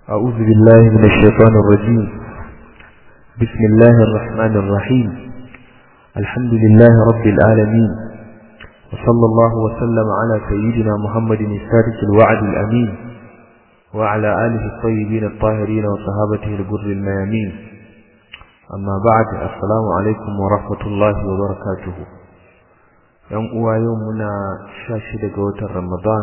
أعوذ بالله من الشيطان الرجيم بسم الله الرحمن الرحيم الحمد لله رب العالمين وصلى الله وسلم على سيدنا محمد السادس الوعد الأمين وعلى آله الطيبين الطاهرين وصحابته الجر الميامين أما بعد السلام عليكم ورحمة الله وبركاته يوم يومنا شاشة قوة رمضان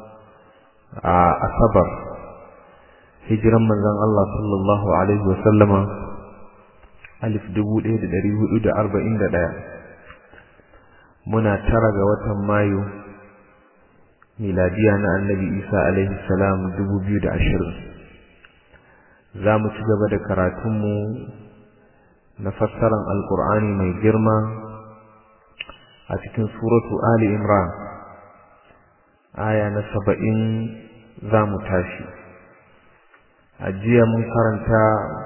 أصبر hijiran manzon Allah sallallahu alaihi wa sallama alif dubu ɗaya da ɗari hudu da arba'in da ɗaya muna tara ga watan mayu miladiya na annabi isa alaihi salam dubu biyu da ashirin za mu ci gaba da karatunmu na fassaran alkur'ani mai girma a cikin suratu ali imran aya na saba'in za mu tashi a jiya mun karanta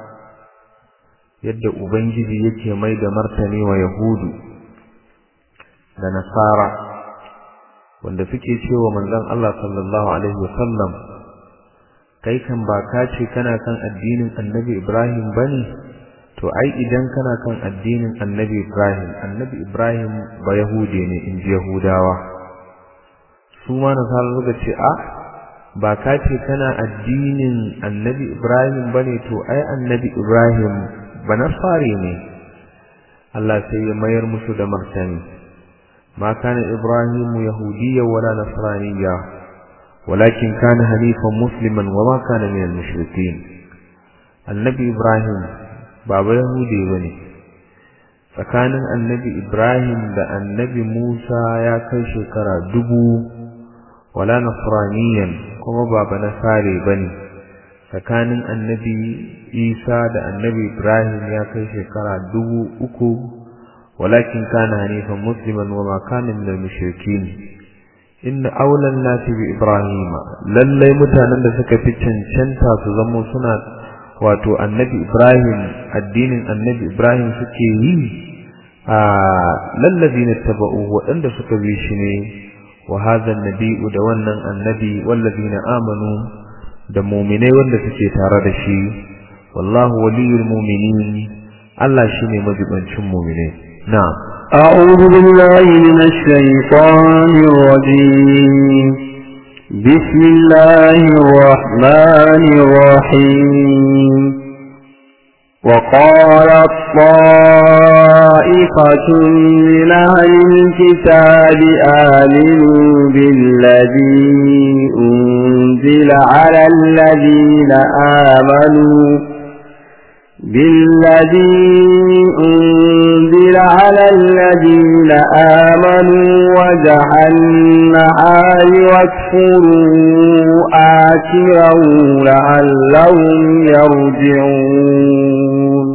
yadda ubangiji yake mai da martani wa yahudu da nasara wanda suke cewa manzon Allah sallallahu alaihi wasallam kai kan ba ka ce kana kan addinin annabi Ibrahim bane to ai idan kana kan addinin annabi Ibrahim annabi Ibrahim ba yahude ne in ji yahudawa su ma nasara suka ce a ba ka ce kana addinin annabi Ibrahim bane to ai annabi Ibrahim ba nasari ne Allah sai ya mayar musu da martani ma kana Ibrahim yahudiyya wala nasraniyya walakin kana hanifan musliman wa ma kana minal mushrikin annabi Ibrahim ba ba yahudi bane tsakanin annabi Ibrahim da annabi Musa ya kai shekara dubu wala nasraniyan kuma ba ba nasare bane tsakanin annabi Isa da annabi Ibrahim ya kai shekara dubu uku walakin kana hanifan musliman wa ma kana min al-mushrikin inna awla an-nasi bi Ibrahim lallai mutanen da suka fi cancanta su zamo suna wato annabi Ibrahim addinin annabi Ibrahim suke yi a lallazina taba'u waɗanda suka bi shi ne وهذا النبي da wannan annabi wallazina amanu da mu'minai wanda suke tare da shi wallahu waliyul mu'minin Allah shine majibancin mu'minai na'am أعوذ بالله من الشيطان الرجيم بسم الله الرحمن الرحيم وقالت طائفة من أهل الكتاب آمنوا بالذي أنزل على الذين آمنوا بالذي أنزل على الذين آمنوا وجه النهار واكفروا آكرا لعلهم يرجعون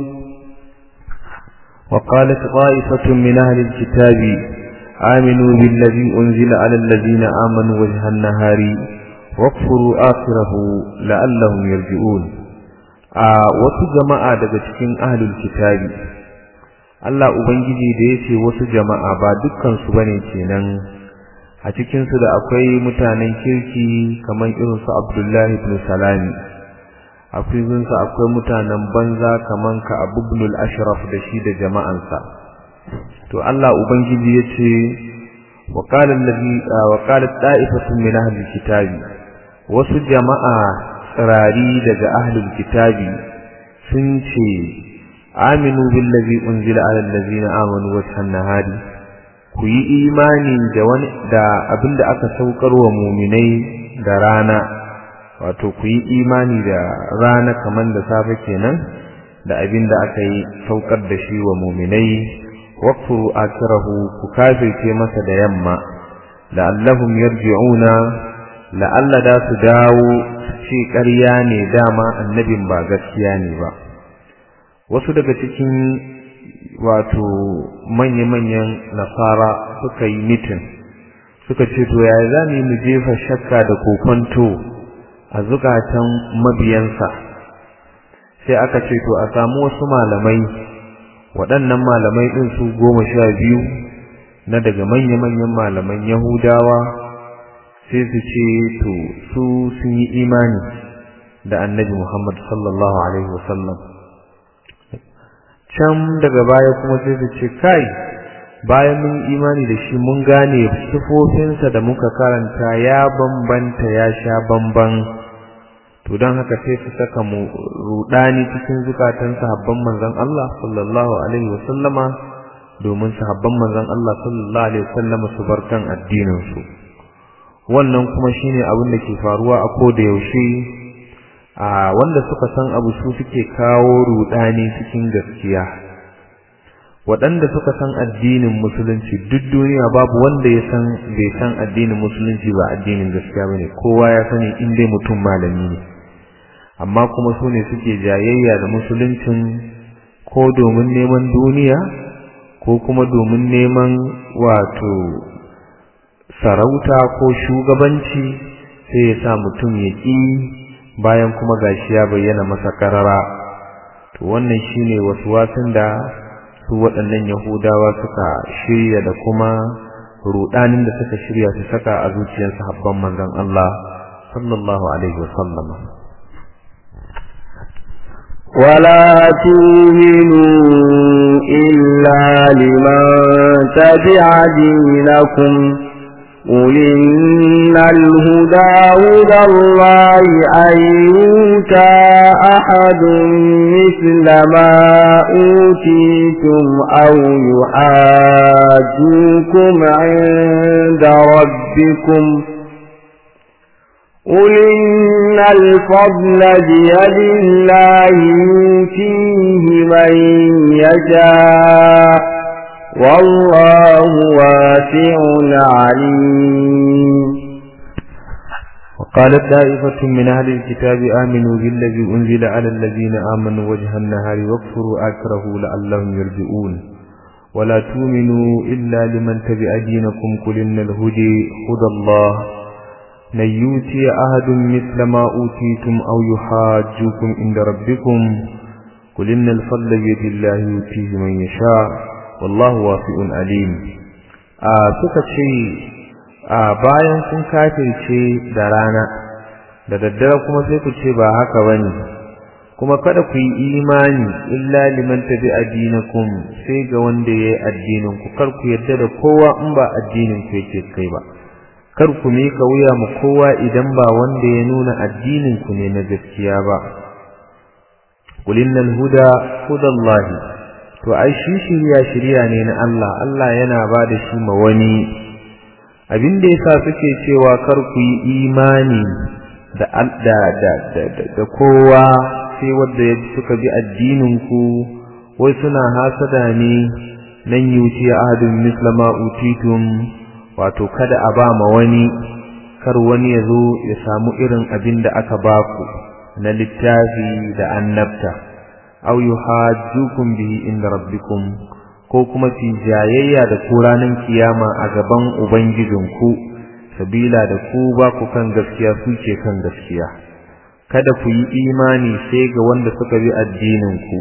وقالت طائفة من أهل الكتاب آمنوا بالذي أنزل على الذين آمنوا وجه النهار واكفروا آخره لعلهم يرجعون wasu jama'a daga cikin ahlul kitabi Allah ubangiji da yace wasu jama'a ba dukkan su bane kenan a cikin su da akwai mutanen kirki kamar irin su Abdullahi ibn Salami akwai su akwai mutanen banza kamar ka Abu ibn al-Ashraf da shi da jama'ansa to Allah ubangiji yace wa qala allazi wa qalat ta'ifatun min ahli kitabi wasu jama'a tsirari daga ahlul kitabi sun ce aminu billazi unzila ala allazina amanu wajhan nahari ku yi imani da wani da abinda aka saukar wa muminai da rana wato ku yi imani da rana kaman da safe kenan da abinda aka yi saukar da shi wa muminai waqfuru akrahu ku kafirce masa da yamma la'allahum yarji'una la'alla da su dawo ce ƙarya ne dama annabin ba gaskiya ne ba wasu daga cikin wato manya-manyan nasara suka yi mitin suka ce to yaya za mu yi mu jefa shakka da kokonto a zukatan mabiyansa sai aka ce to a samu wasu malamai waɗannan malamai ɗin su goma sha biyu na daga manya-manyan malaman yahudawa sai su ce to su sun yi imani da annabi Muhammad sallallahu alaihi wasallam can daga baya kuma sai su ce kai bayan mun imani da shi mun gane sifofinsa da muka karanta ya bambanta ya sha bamban to don haka sai su saka mu rudani cikin zukatan sahabban manzon Allah sallallahu alaihi wasallama domin sahabban manzon Allah sallallahu alaihi wasallama su bar kan addinin su wannan kuma shine abin da ke faruwa a koda yaushe a wanda suka san abu su suke kawo rudani cikin gaskiya waɗanda suka san addinin musulunci duk duniya babu wanda ya san bai san addinin musulunci ba addinin gaskiya bane kowa ya sani in dai mutum malami ne amma kuma su ne suke jayayya da musuluncin ko domin neman duniya ko kuma domin neman wato sarauta ko shugabanci sai ya sa mutum ya ƙi bayan kuma gashi ya bayyana masa karara to wannan shine wasu wasan da su waɗannan yahudawa suka shirya da kuma rudanin da suka shirya su saka a zuciyar sahabban manzon Allah sallallahu alaihi wasallam ولا تؤمنوا إلا لمن تبع دينكم قل إن الهدى هدى الله أن يؤتى أحد مثل ما أوتيتم أو يحاجوكم عند ربكم قل إن الفضل بيد الله يؤتيه من يشاء والله واسع عليم وقالت دائفة من أهل الكتاب آمنوا بالذي أنزل على الذين آمنوا وجه النهار واكفروا آكره لعلهم يرجئون ولا تؤمنوا إلا لمن تبع دينكم قل إن الهدي هدى الله لن يؤتي أحد مثل ما أوتيتم أو يحاجوكم عند ربكم قل إن الفضل بيد الله يؤتيه من يشاء wallahu wasi'un alim a suka ce a bayan kun kafirce da rana da daddare kuma sai ku ce ba haka bane kuma kada ku yi imani illa liman tabi addinakum sai ga wanda yayi addinin ku kar ku yarda da kowa in ba addinin ku yake kai ba kar ku mika wuya mu kowa idan ba wanda ya nuna addinin ku ne na gaskiya ba qul innal huda hudallahi to ai shi shirya shirya ne na Allah Allah yana ba da shi ma wani abin da yasa suke cewa kar ku yi imani da da da da kowa sai wanda ya suka bi addinin ku wai suna hasada ne nan yuti ahadun mislama utitum wato kada a ba ma wani kar wani ya zo ya samu irin abin da aka baku na littafi da annabta aw yuhajjukum bihi inda rabbikum ko kuma fi jayayya da ku ranar kiyama a gaban ubangijinku sabila da ku ba ku kan gaskiya su ce kan gaskiya kada ku yi imani sai ga wanda suka bi addinin ku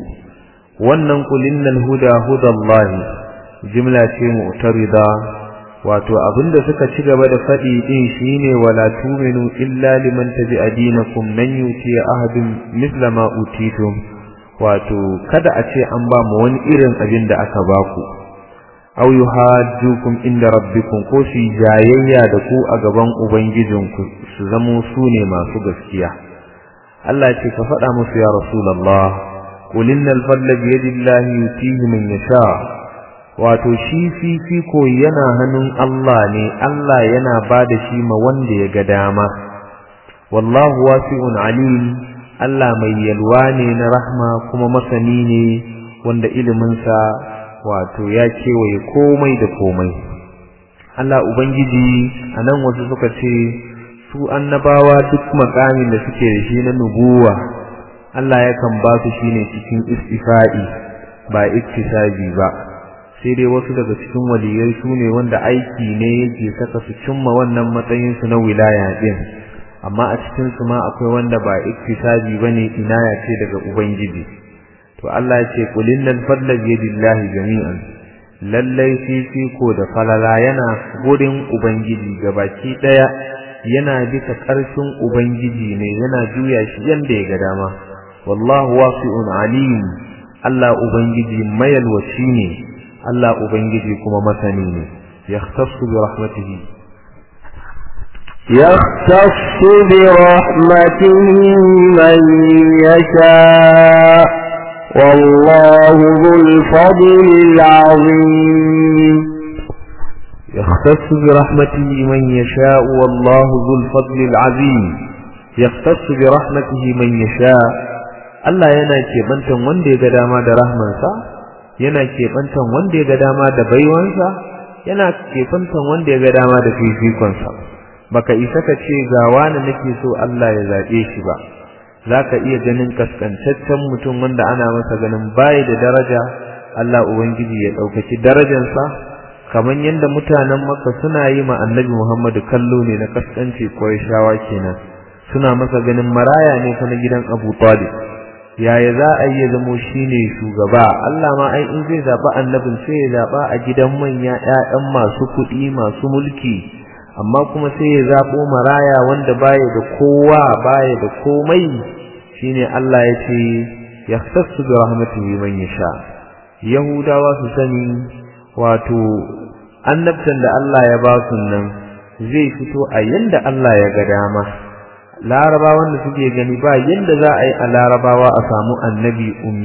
wannan kulinnal huda hudallahi jimla ce mu'tarida wato abinda suka ci gaba da faɗi din shine wala tuminu illa liman tabi'a dinakum nan yuti ahadun misla ma utitum wato kada a ce an ba mu wani irin abin da aka ba ku aw yuhajjukum inda rabbikum ko su jayayya da ku a gaban ubangijinku su zamo su ne masu gaskiya Allah ce ka faɗa musu ya rasulullah qul innal fadla bi yadillahi yutihi man yasha wato shi fifiko yana hannun Allah ne Allah yana ba da shi ma wanda ya ga dama wallahu wasi'un alim Allah mai yalwa ne na rahma kuma masani ne wanda iliminsa wato ya kewaye komai da komai Allah Ubangiji a nan wasu suka ce su annabawa duk makamin da suke da shi na nubuwa Allah yakan ba su shi ne cikin istifa'i ba iktisabi ba sai dai wasu daga cikin waliyai su ne wanda aiki ne yake saka su cimma wannan matsayinsu na wilaya din amma a cikin su ma akwai wanda ba iktisabi bane inaya ce daga ubangiji to Allah ya ce qul innal fadla bi yadillahi jami'an lallai fifiko da falala yana gurin ubangiji gabaki daya yana bisa ƙarfin ubangiji ne yana juya shi yanda ya ga dama wallahu wasi'un alim Allah ubangiji mayalwaci ne Allah ubangiji kuma masani ne yahtassu bi rahmatihi يختص برحمته من يشاء والله ذو الفضل العظيم يختص برحمته من يشاء والله ذو الفضل العظيم يختص برحمته من يشاء Allah yana keɓantan wanda ya ga dama da rahmansa yana keɓantan wanda ya ga dama da baiwansa yana keɓantan wanda ya ga dama da fifikonsa baka isa ka ce ga wani nake so Allah ya zaɓe shi ba zaka iya ganin kaskantaccen mutum wanda ana masa ganin bayi da daraja Allah ubangiji ya ɗaukaki darajarsa kamar yadda mutanen Makka suna yi ma Annabi Muhammadu kallo ne na kaskanci ko shawa kenan suna masa ganin maraya ne fa na gidan Abu Talib yaya za a yi zamo shine shugaba Allah ma ai in zai zaba annabin sai ya zaba a gidan manya ƴaƴan masu kuɗi masu mulki amma kuma sai ya zabo maraya wanda baya da kowa baya da komai shine Allah ya ce yahtassu bi rahmatihi man yasha yahudawa su sani wato annabtan da Allah ya ba su nan zai fito a yanda Allah ya ga dama larabawan da suke gani ba yanda za a yi a larabawa a samu annabi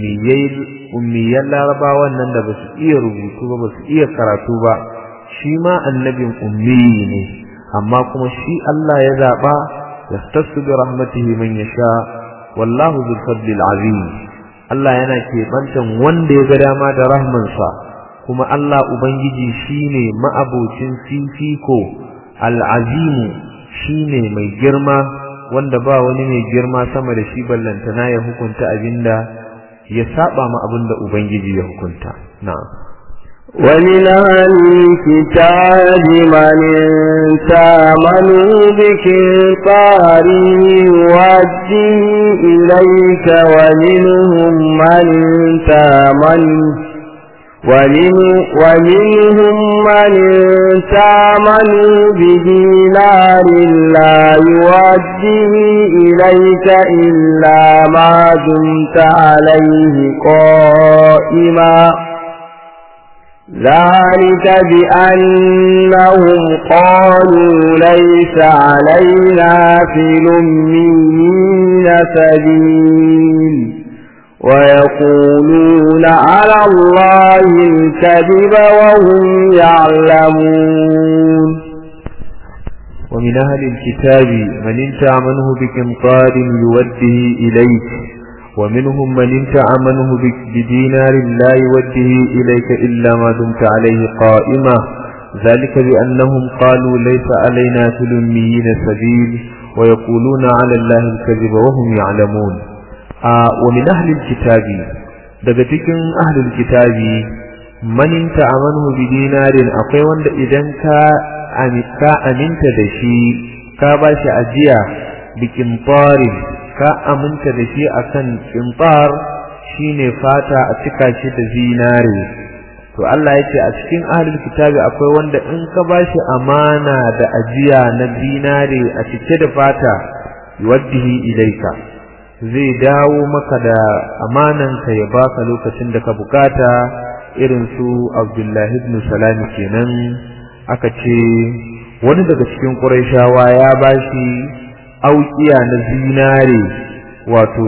ummiyan larabawan nan da ba su iya rubutu ba ba su iya karatu ba shi ma annabin ummi ne amma kuma shi Allah ya zaɓa ya tasu bi rahmatihi man yasha wallahu zul fadlil azim Allah yana keɓantan wanda ya ga dama da rahmansa kuma Allah ubangiji shine ma'abocin fifiko al'azimu shine mai girma wanda ba wani mai girma sama da shi ballantana ya hukunta abinda ya saba ma abinda ubangiji ya hukunta na'am ومن أهل الكتاب من تامنوا بكفار يؤدي إليك ومنهم من تامنوا ومنهم من تامنوا بدينار لا يؤديه إليك إلا ما دمت عليه قائما ذلك بأنهم قالوا ليس علينا في الأمين سبيل ويقولون على الله الكذب وهم يعلمون ومن أهل الكتاب من انت منه بكمطار يوده إليك ومنهم من انت منه بدينار لا يوده إليك إلا ما دمت عليه قائمة ذلك بأنهم قالوا ليس علينا في الأميين سبيل ويقولون على الله الكذب وهم يعلمون wa min ahlil kitabi daga cikin ahlil kitabi man ta'amanu bi dinarin akwai wanda idan ka ka aminta da shi ka ba shi ajiya bi qintarin ka aminta da shi akan qintar shine fata a cika shi da zinare to Allah yace a cikin ahlul kitabi akwai wanda in ka ba shi amana da ajiya na zinare a cike da fata yuwaddihi ilaika zai dawo maka da amananka ya baka lokacin da ka bukata irin su Abdullahi ibn Salam kenan aka ce wani daga cikin Qurayshawa ya bashi aukiya na zinare wato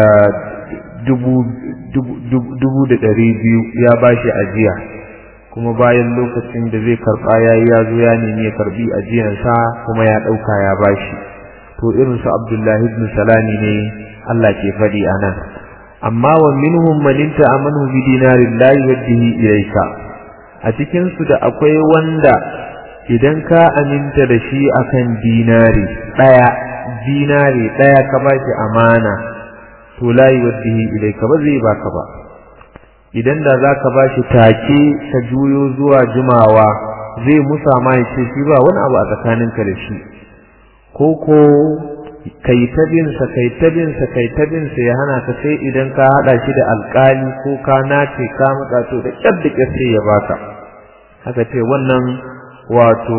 dubu dubu da ɗari biyu ya bashi ajiya kuma bayan lokacin da zai karɓa ya yi ya zo ya nemi ya karɓi ajiyansa kuma ya ɗauka ya bashi to irin su Abdullahi ibn Salami ne Allah ke faɗi a nan amma wa minhum man amanu bi dinarin la yuwaddihi ilayka a cikin su da akwai wanda idan ka aminta da shi akan dinari daya dinari daya ka bashi amana to la yuwaddihi ilayka ba zai baka ba idan da zaka bashi take ka juyo zuwa jimawa zai musa ma ya ce shi ba wani abu a tsakaninka da shi ko ko kai ta binsa kai ta binsa kai ta binsa ya hana ka sai idan ka hada shi da alkali ko ka nace ka matsa to da kyar da kyar sai ya baka haka ce wannan wato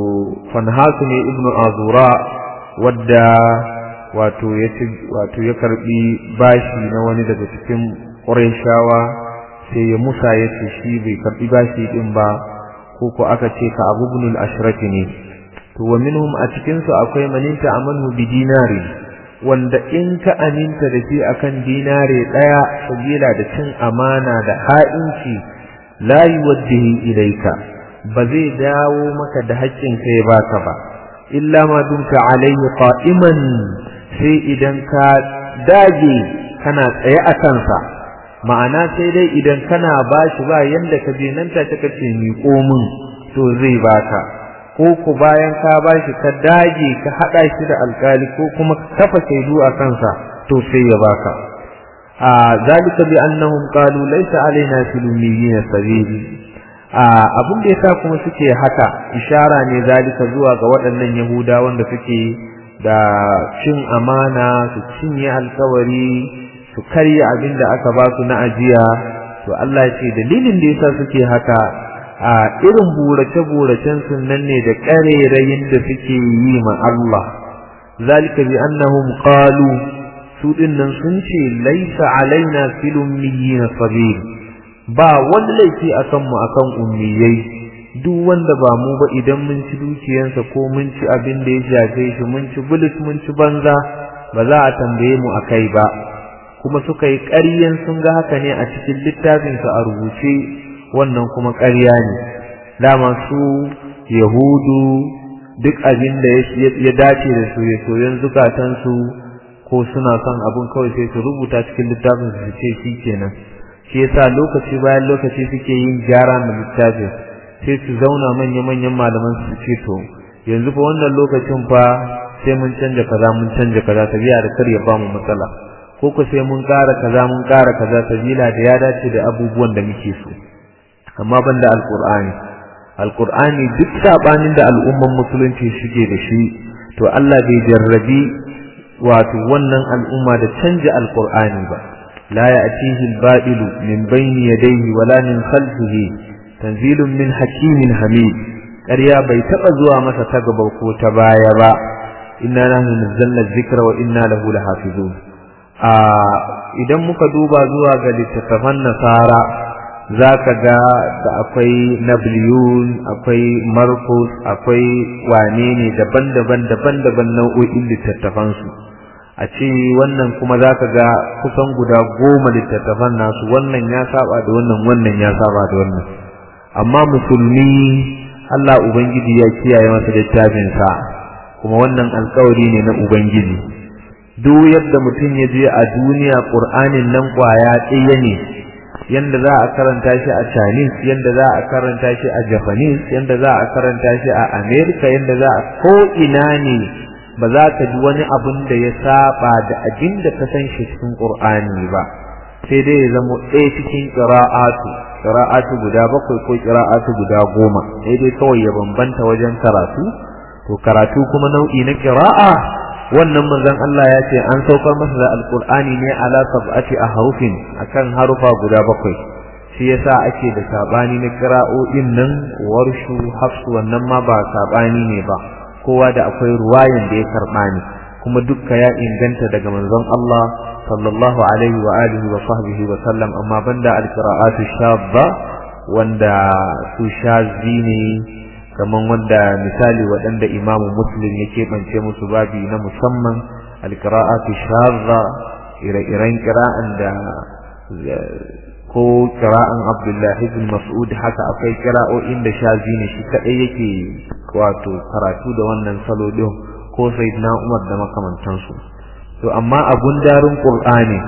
fanhasu ne ibnu azura wadda wato ya wato ya karbi bashi na wani daga cikin qurayshawa sai ya musa ya ce shi bai karbi bashi din ba ko ko aka ce ka abu ibn al-ashraf ne to wa minhum a cikin su akwai maninta amanu bi dinari wanda in ka aminta da shi akan dinare daya sabila da cin amana da ha'inci la yuwaddihi ilayka ba zai dawo maka da haƙƙin ka ya baka ba illa ma dumta alayhi qa'iman sai idan ka dage kana tsaye a kansa ma'ana sai dai idan kana bashi ba yanda ka je nan ta ka ce miƙo min to zai baka ko ku bayan ka bashi ka dage ka hada shi da alkali ko kuma ka kafa shaidu a kansa to sai ya baka a zalika bi annahum qalu laysa alaina fil ummiyin sabil a abin da yasa kuma suke haka ishara ne zalika zuwa ga waɗannan yahuda wanda suke da cin amana su cinye alkawari su karya abin da aka ba su na ajiya to Allah ya ce dalilin da yasa suke haka a irin burace-buracen sun nan ne da ƙarerayin da suke yi ma Allah zalika bi annahum qalu su dinnan sun ce laisa alaina fil ummiyina sabil ba wani laifi akan mu akan ummiyai duk wanda ba mu ba idan mun ci dukiyansa ko mun ci abin da ya shafe shi mun ci bulis mun ci banza ba za a tambaye mu akai ba kuma suka yi ƙaryan sun ga haka ne a cikin littafinsa a rubuce wannan kuma ƙarya ne dama su yahudu duk abin da ya dace da su ya soyan zukatansu ko suna son abin kawai sai su rubuta cikin littafin su ce shi kenan shi yasa lokaci bayan lokaci suke yin gyara na littafin sai su zauna manya-manyan malaman su ce to yanzu fa wannan lokacin fa sai mun canja kaza mun canja kaza tabiya da kar ya bamu matsala ko ku sai mun ƙara kaza mun ƙara kaza sabila da ya dace da abubuwan da muke so amma banda alqur'ani alqur'ani duk sabanin da al'umman musulunci shige da shi to Allah bai jarrabi wato wannan al'umma da canja alqur'ani ba la ya'tihi al-ba'ilu min bayni yadayhi wala min khalfihi tanzilun min hakimin hamid ƙarya bai taɓa zuwa masa ta gaba ko ta baya ba inna nahnu nazzalna dhikra wa inna lahu lahafizun a idan muka duba zuwa ga littattafan nasara za ka ga da akwai nabliyun akwai markus akwai wane ne daban-daban daban-daban nau'o'in littattafansu a ce wannan kuma za ka ga kusan guda goma littattafan nasu wannan ya saba da wannan wannan ya saba da wannan amma musulmi Allah Ubangiji ya kiyaye masa littafinsa kuma wannan alkawari ne na Ubangiji duk yadda mutum ya je a duniya ƙur'anin nan ƙwaya ɗaya ne yanda za a karanta shi a Chinese yanda za a karanta shi a Japanese yanda za a karanta shi a America yanda za a ko ina ne ba za ka ji wani abun da ya saba da abin da ka san shi cikin Qur'ani ba sai dai ya zama ɗaya cikin qira'atu qira'atu guda bakwai ko qira'atu guda goma sai dai kawai ya bambanta wajen karatu to karatu kuma nau'i na qira'a wannan manzon Allah ya ce an saukar masa da alqur'ani ne ala sab'ati ahrufin akan harufa guda bakwai shi yasa ake da sabani na qira'o'in nan warshu hafsu wannan ma ba sabani ne ba kowa da akwai ruwayan da ya karba ne kuma dukka ya inganta daga manzon Allah sallallahu alaihi wa alihi wa sahbihi wa sallam amma banda alqira'atu shabba wanda su shazi ne kaman wanda misali waɗanda imamu muslim ya keɓance musu babi na musamman alƙira'atu shazza ire-iren ƙira'an da ko ƙira'an abdullahi bin mas'ud haka akwai ƙira'o'in da shazi ne shi kaɗai yake wato karatu da wannan salo ɗin ko sayyidina umar da makamantansu to amma a gundarin ƙur'ani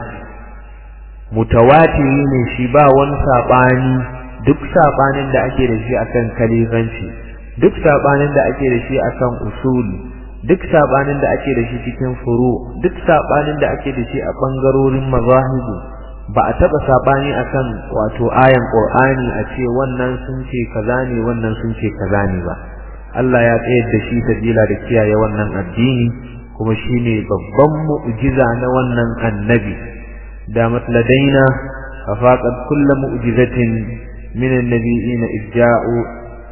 mutawatiri ne shi ba wani saɓani duk saɓanin da ake da shi akan kalifanci duk sabanin da ake da shi akan usul duk sabanin da ake da shi cikin furu duk sabanin da ake da shi a bangarorin mazahibu ba a taba sabani akan wato ayan qur'ani a ce wannan sun ce kaza ne wannan sun ce kaza ne ba Allah ya tsayar da shi sabila da kiyaye wannan addini kuma shine babban mu'jiza na wannan annabi da matladaina afaqat kullu mu'jizatin min an-nabiyina idja'u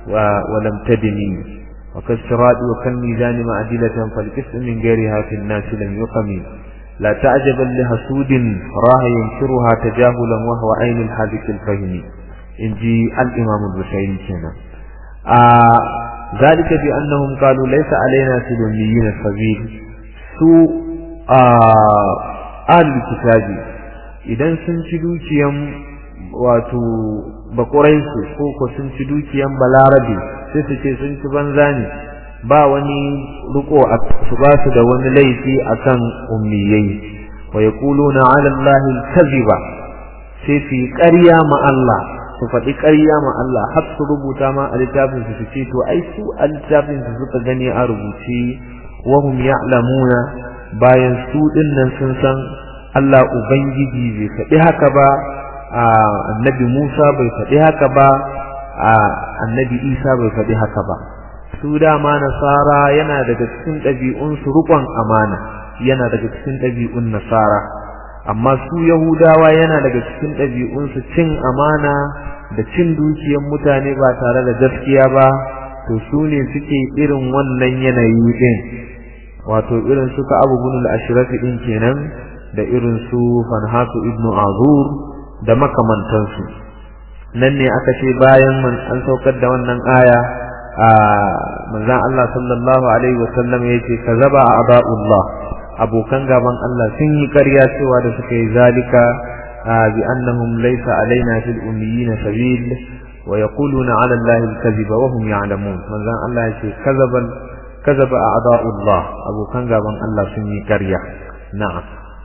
ولم تدني وكالصراط وكالميزان معدلة فالقسط من غيرها في الناس لم يقم لا تعجبا لحسود راه ينكرها تجاهلا وهو عين الحادث الفهم إن جي الإمام البشيري كنا آه ذلك بأنهم قالوا ليس علينا في الأميين السبيل سوء آه آل الكتاب idan sun ci dukiyan wato bakuraisu ko ko sun ci dukiyan balarabe sai su ce sun ci banza ne ba wani riko su ba su da wani laifi akan ummiyai wa yaquluna ala allahi kadhiba sai su ƙarya ma Allah su faɗi ƙarya ma Allah har su rubuta ma a littafin su ce to ai su a littafin su suka gani a rubuce wa hum ya'lamuna bayan su dinnan sun san Allah ubangiji bai faɗi haka ba annabi Musa bai faɗi haka ba annabi Isa bai faɗi haka ba su dama nasara yana daga cikin ɗabi'un su riƙon amana yana daga cikin ɗabi'un nasara amma su yahudawa yana daga cikin ɗabi'un su cin amana da cin dukiyar mutane ba tare da gaskiya ba to su ne suke irin wannan yanayi din wato irin suka abu bunul ashrafi din kenan da irin su fanhatu ibnu azur da makamantansu nan ne aka ce bayan man an saukar da wannan aya a manzon Allah sallallahu alaihi wasallam yace kazaba aba'ullah abokan gaban Allah sun yi ƙarya cewa da suka yi zalika bi annahum laysa alaina fil ummiyina sabil wa yaquluna ala allahi al-kadhiba wa hum ya'lamun manzon Allah yace kazabal kazaba a'da'ullah abokan gaban Allah sun yi ƙarya na'am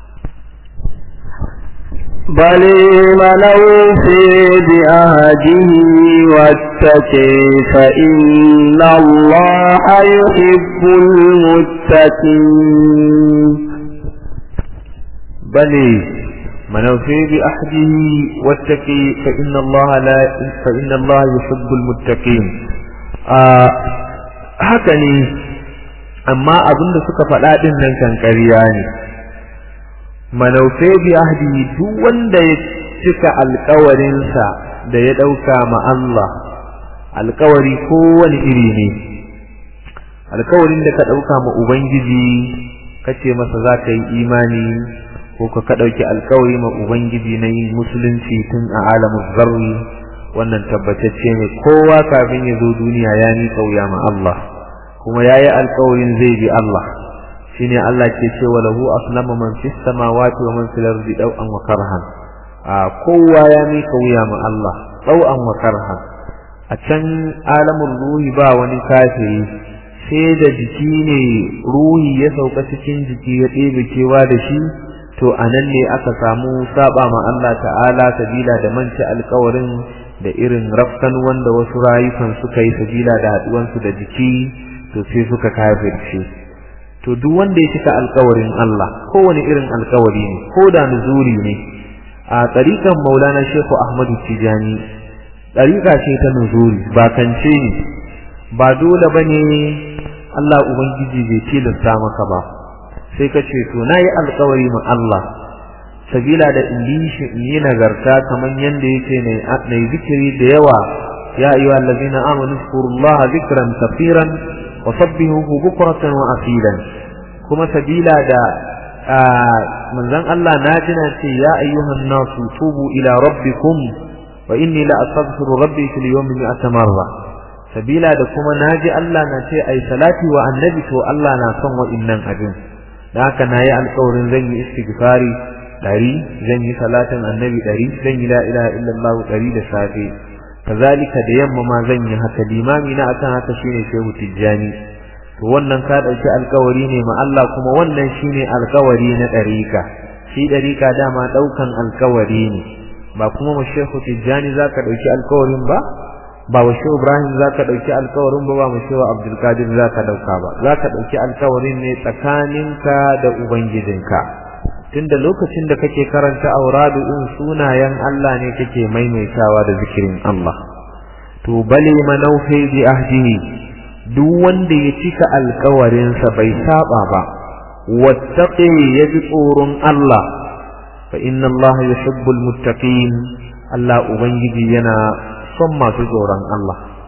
بل من أوفي بأهده واتقي فإن الله يحب المتقين بل من أوفي بأحده واتقي فإن الله لا فإن الله يحب المتقين آه هكذا amma abin da suka faɗa ɗin nan kan ƙarya ne manaufe bi ahdihi duk wanda ya cika alkawarinsa da ya ɗauka ma Allah alkawari kowane iri ne alkawarin da ka ɗauka ma Ubangiji ka ce masa za ka yi imani ko ka ka ɗauki alkawari ma Ubangiji na yin musulunci tun a alamun zarri wannan tabbatacce ne kowa kafin ya zo duniya ya ni kauya ma Allah kuma ya yi alkawarin zai bi Allah shine Allah ke cewa lahu aslama man fis samawati wa man fil ardi daw'an wa karhan a kowa ya mika wuya ma Allah daw'an wa karhan a can alamul ruhi ba wani kafiri sai da jiki ne ruhi ya sauka cikin jiki ya ɗebe kewa da shi to anan ne aka samu saba ma Allah ta'ala sabila da manci alkawarin da irin rafkan wanda wasu rayukan suka yi sabila da haɗuwansu da jiki to sai suka kafirce to duk wanda ya cika alkawarin Allah kowane irin alkawari ne ko da nuzuri ne a tsarikan maulana shehu ahmadu tijani tsarika ce ta nuzuri ba kance ne ba dole ba ne Allah ubangiji bai tilasta maka ba sai ka ce to na yi alkawari ma Allah sabila da in yi shi in yi nagarta kamar yadda yake na yi zikiri da yawa ya ayyuha allazina amanu zkurullaha zikran kafiran وصبهه بكرة وأصيلا كما سبيلا دا من ذن الله ناجنا يا أيها الناس توبوا إلى ربكم وإني لأستغفر ربي في اليوم مئة مرة سبيلا دا كما ناجي الله نتي أي صلاتي والنبي تو الله ناسون وإنن أجن لك نايا القول زي استغفاري dari zan yi salatin annabi dari zan yi la ilaha illallah dari da safe kazalika da yamma ma zan yi haka limami na akan haka shine shehu tijjani to wannan ka dauki alkawari ne ma Allah kuma wannan shine alkawari na dariƙa shi dariƙa dama daukan alkawari ne ba kuma mu shehu tijjani zaka dauki alkawarin ba ba wa shehu ibrahim zaka dauki alkawarin ba ba mu shehu abdul qadir zaka dauka ba zaka dauki alkawarin ne tsakaninka da ubangijinka tunda lokacin da kake karanta auradu in sunayen Allah ne kake maimaitawa da zikirin Allah to bale manaufi bi ahdihi duk wanda ya cika alkawarinsa bai saba ba wattaqi yabi tsoron Allah fa inna Allah yuhibbul muttaqin Allah ubangiji yana son masu tsoron Allah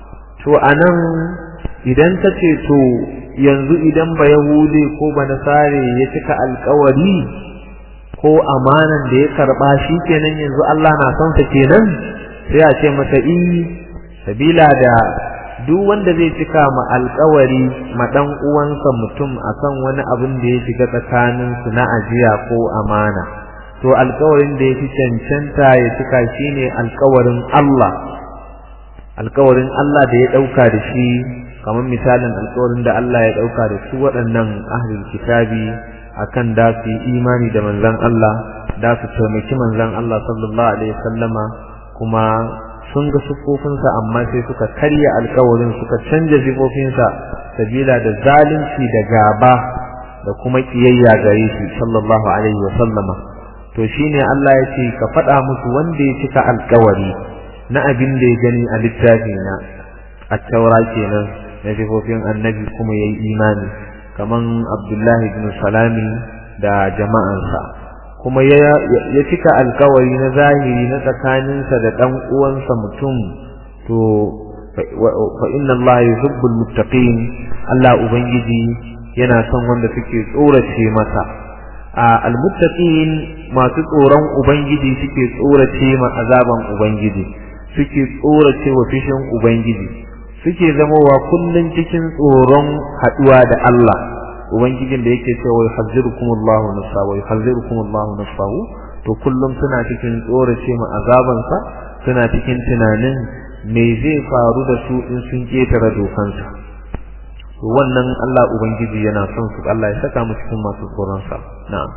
to anan idan ta ce to yanzu idan ba yahude ko ba nasare ya cika alkawari ko amanan da ya karba shi kenan yanzu Allah na son sa kenan sai a ce masa i sabila da duk wanda zai cika ma alkawari ma dan uwansa mutum akan wani abin da ya shiga tsakanin su na ajiya ko amana to alkawarin da ya fi cancanta ya cika shine alkawarin Allah alkawarin Allah da ya dauka da shi kamar misalin alkawarin da Allah ya dauka da su waɗannan ahlul kitabi akan da su yi imani da manzon Allah da su taimaki manzon Allah sallallahu alaihi wasallama kuma sun ga sufofinsa amma sai suka karya alkawarin suka canja sifofinsa sabila da zalunci da gaba da kuma kiyayya gare shi sallallahu alaihi wasallama to shine Allah ya ce ka faɗa musu wanda ya cika alkawari na abin da ya gani a littafi na at-taura kenan na sifofin annabi kuma yayi imani kaman Abdullahi ibn Salami da jama'ansa kuma ya cika alkawari na zahiri na tsakaninsa da ɗan uwansa mutum to fa inna Allah yuhibbul muttaqin Allah ubangiji yana son wanda suke tsorace masa a almuttaqin masu tsoron ubangiji suke tsorace ma azaban ubangiji suke tsorace wa fishin ubangiji suke zamowa kullun cikin tsoron haduwa da Allah ubangijin da yake cewa yuhazzirukum Allahu nafsa wa yuhazzirukum Allahu nafsahu to kullum suna cikin tsorace ma azabansa suna cikin tunanin me zai faru da su in sun ketare dokansa to wannan Allah ubangiji yana son su Allah ya saka mu cikin masu tsoron sa na'am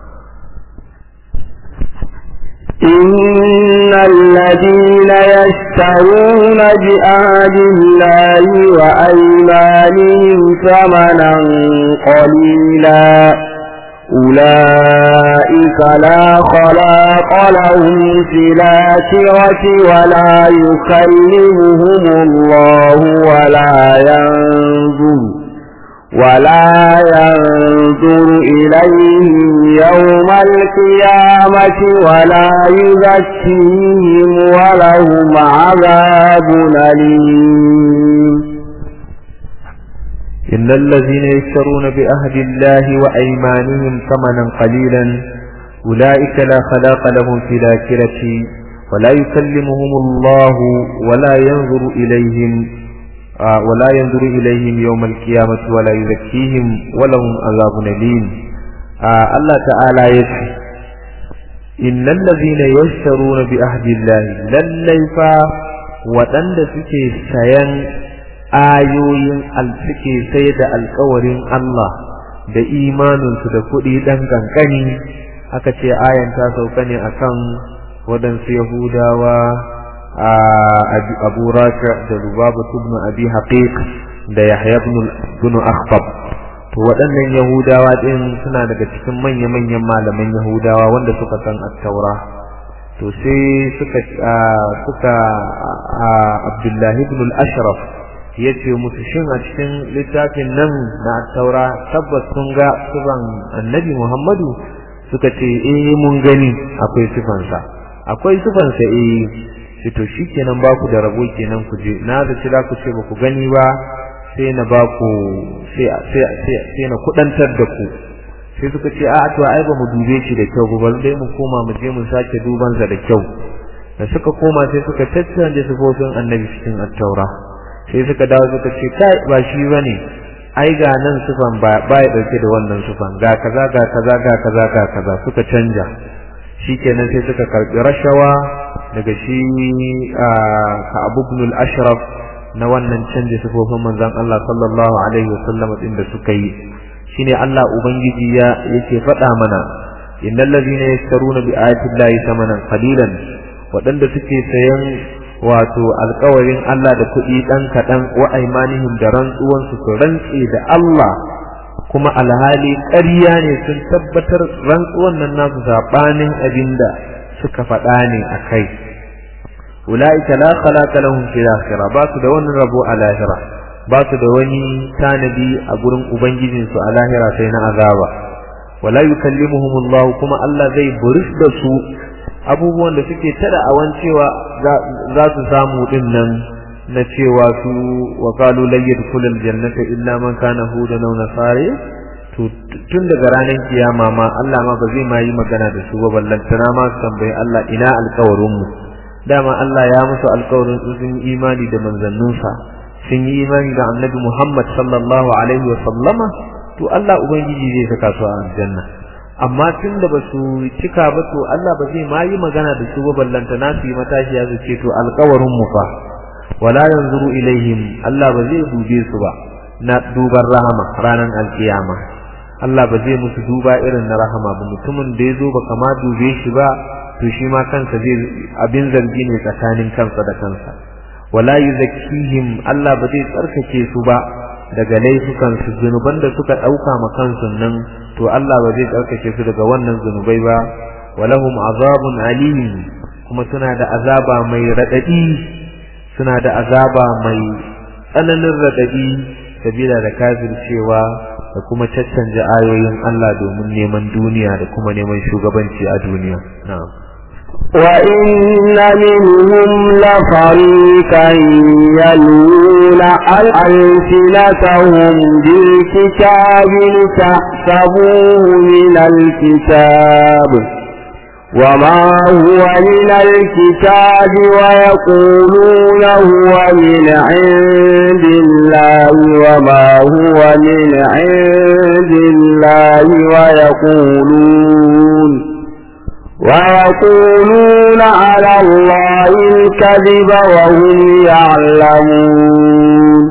إن الذين يشترون بآد الله وأيمانهم ثمنا قليلا أولئك لا خلاق لهم في الآخرة ولا يكلمهم الله ولا ينظر ولا ينظر إليهم يوم القيامة ولا يزكيهم ولهم عذاب أليم إن الذين يشترون بأهد الله وأيمانهم ثمنا قليلا أولئك لا خلاق لهم في الآخرة ولا يكلمهم الله ولا ينظر إليهم آه ولا ينظر إليهم يوم القيامة ولا يزكيهم ولهم عذاب أليم آه الله تعالى يسحي إن الذين يشترون بأهد الله لليفا وتند سكي سيان ayoyin suke sai da alkawarin Allah da imaninsu da kuɗi ɗan ƙanƙani aka ce ayan ta sauka ne akan waɗansu Yahudawa a Abu Rafi da Lubaba ibn Abi Haqiq da Yahya ibn Akhtab to waɗannan Yahudawa ɗin suna daga cikin manya-manyan malaman Yahudawa wanda suka san at-Taura to sai suka suka Abdullahi ibn al-Ashraf ya ce musu shin a cikin littafin nan na taura tabbas sun ga sifan annabi muhammadu suka ce eh mun gani akwai sifansa akwai sifansa eh shi to shi kenan ba ku da rabo kenan ku je na da za ku ce ba ku gani ba sai na ba ku sai na kudantar da ku sai suka ce a to ai ba mu dube shi da kyau ba dai mu koma mu je mu sake dubansa da kyau da suka koma sai suka tattance sifofin annabi cikin at-taura sai suka dawo suka ce kai ba shi bane ai ga nan sufan ba ba ya dauke da wannan sufan ga kaza ga kaza ga kaza ga kaza suka canja shikenan sai suka karbi rashawa daga shi ka Abu ibn al-Ashraf na wannan canje sufofin manzon Allah sallallahu alaihi wasallam din da suka yi shine Allah ubangiji ya yake faɗa mana innal ladhina yashtaruna bi ayati llahi thamanan qalilan waɗanda suke sayan wato alkawarin Allah da kuɗi ɗan kaɗan wa aimanihim da rantsuwansu su rantse da Allah kuma alhali ƙarya ne sun tabbatar rantsuwan nan nasu saɓanin abin da suka faɗa ne a kai ula'ika la khalaqa lahum fil akhirah ba su da wani rabo a lahira ba su da wani tanadi a gurin ubangijinsu a lahira sai na azaba wala yukallimuhum Allah kuma Allah zai buris da su abubuwan da suke tada awan cewa za su samu din nan na cewa su wa qalu lan yadkhulul jannata illa man kana hudan aw nasari to tun daga ranar kiyama ma Allah ma ba zai ma yi magana da su ba ballantana ma su tambayi Allah ina alƙawarin mu dama Allah ya musu alƙawarin su sun yi imani da manzanninsa sun yi imani da annabi Muhammad sallallahu alaihi wa sallama to Allah ubangiji zai saka su a aljanna amma tun da ba su cika ba to Allah ba zai ma yi magana da su ba ballantana su yi matashiya su ce to alƙawarin mu fa wala yanzuru ilaihim Allah ba zai dube su ba na duban rahama ranar alkiyama Allah ba zai musu duba irin na rahama ba mutumin da ya zo ba kama dube shi ba to shi ma kansa zai abin zargi ne tsakanin kansa da kansa wala yuzakkihim Allah ba zai tsarkake su ba daga laifukan su zunuban da suka dauka ma kansu nan to Allah ba zai tsarkake su daga wannan zunubai ba walahum azabun alim kuma suna da azaba mai radadi suna da azaba mai tsananin radadi sabila da kafircewa da kuma caccanje ayoyin Allah domin neman duniya da kuma neman shugabanci a duniya na'am وإن منهم لفريقا يلون ألسنتهم بالكتاب لتحسبوه من الكتاب وما هو من الكتاب ويقولون هو من عند الله وما هو من عند الله ويقولون ويقولون على الله الكذب وهم يعلمون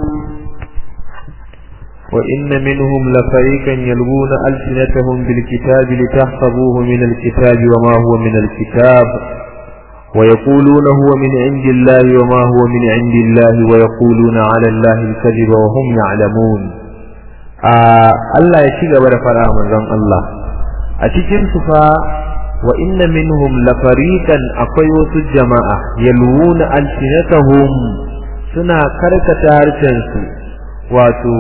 وإن منهم لفريقا يلوون ألسنتهم بالكتاب لتحسبوه من الكتاب وما هو من الكتاب ويقولون هو من عند الله وما هو من عند الله ويقولون على الله الكذب وهم يعلمون آه الله يشيغ بدا فرا منزon Allah a cikin su fa wa inna minhum lafariqan akwai wasu jama'a yalwuna alsinatahum suna karkata harshen su wato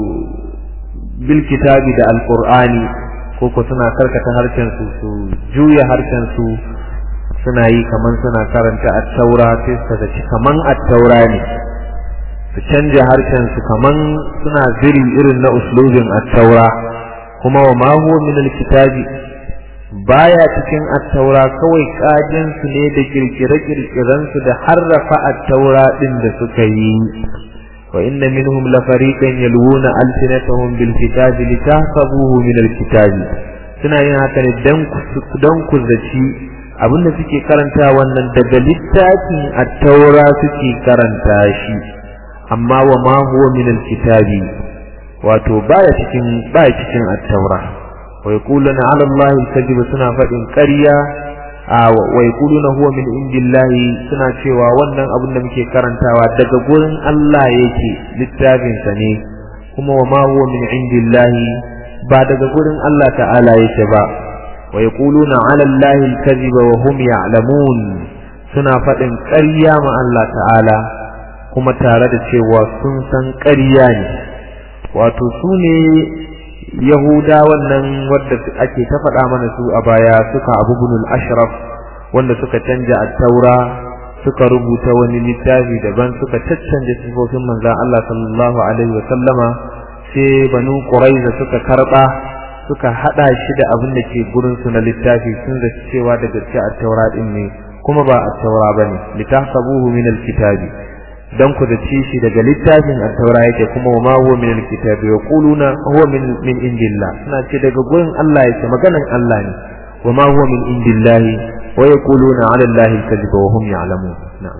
bil kitabi da alqur'ani ko ko suna karkata harshen su su juya harshen su suna yi kaman suna karanta at-taura sai su ga kaman at-taura ne su canja harshen su kaman suna ziri irin na uslubin at-taura kuma wa ma huwa min al-kitabi baya cikin at-taura kawai kajin su ne da kirkire-kirkiren su da harrafa at-taura din da suka yi وإن منهم لفريقا يلوون ألسنتهم بالكتاب لتحسبوه من الكتاب suna yin haka ne don ku zaci abinda suke karanta wannan daga littafin attaura suke karanta shi amma wa ma huwa min alkitabi wato baya cikin baya cikin attaura wa yaquluna ala allahi alkazib suna faɗin ƙarya wa yaquluna huwa min indillahi suna cewa wannan abin da muke karantawa daga gurin Allah yake littafin sa ne kuma wa ma huwa min indillahi ba daga gurin Allah ta'ala yake ba wa yaquluna 'ala allahi al-kadhiba wa hum ya'lamun suna faɗin ƙarya ma Allah ta'ala kuma tare da cewa sun san ƙarya ne wato su ne yahuda wannan wadda ake ta faɗa mana su a baya suka abu bunul ashraf wanda suka canja at-taura suka rubuta wani littafi daban suka caccanje sifofin manzon Allah sallallahu alaihi wa sallama sai banu quraiza suka karba suka hada shi da abin da ke gurin su na littafi sun da cewa da gaske at-taura din ne kuma ba at-taura bane litahsabuhu min al-kitabi dan ku da ci shi daga littafin at-taura yake kuma wa ma huwa min al-kitabi yaquluna huwa min min indillah suna ce daga gurin Allah yake maganan Allah ne wa ma huwa min indillahi wa yaquluna 'ala allahi al-kadhiba wa hum ya'lamun na'am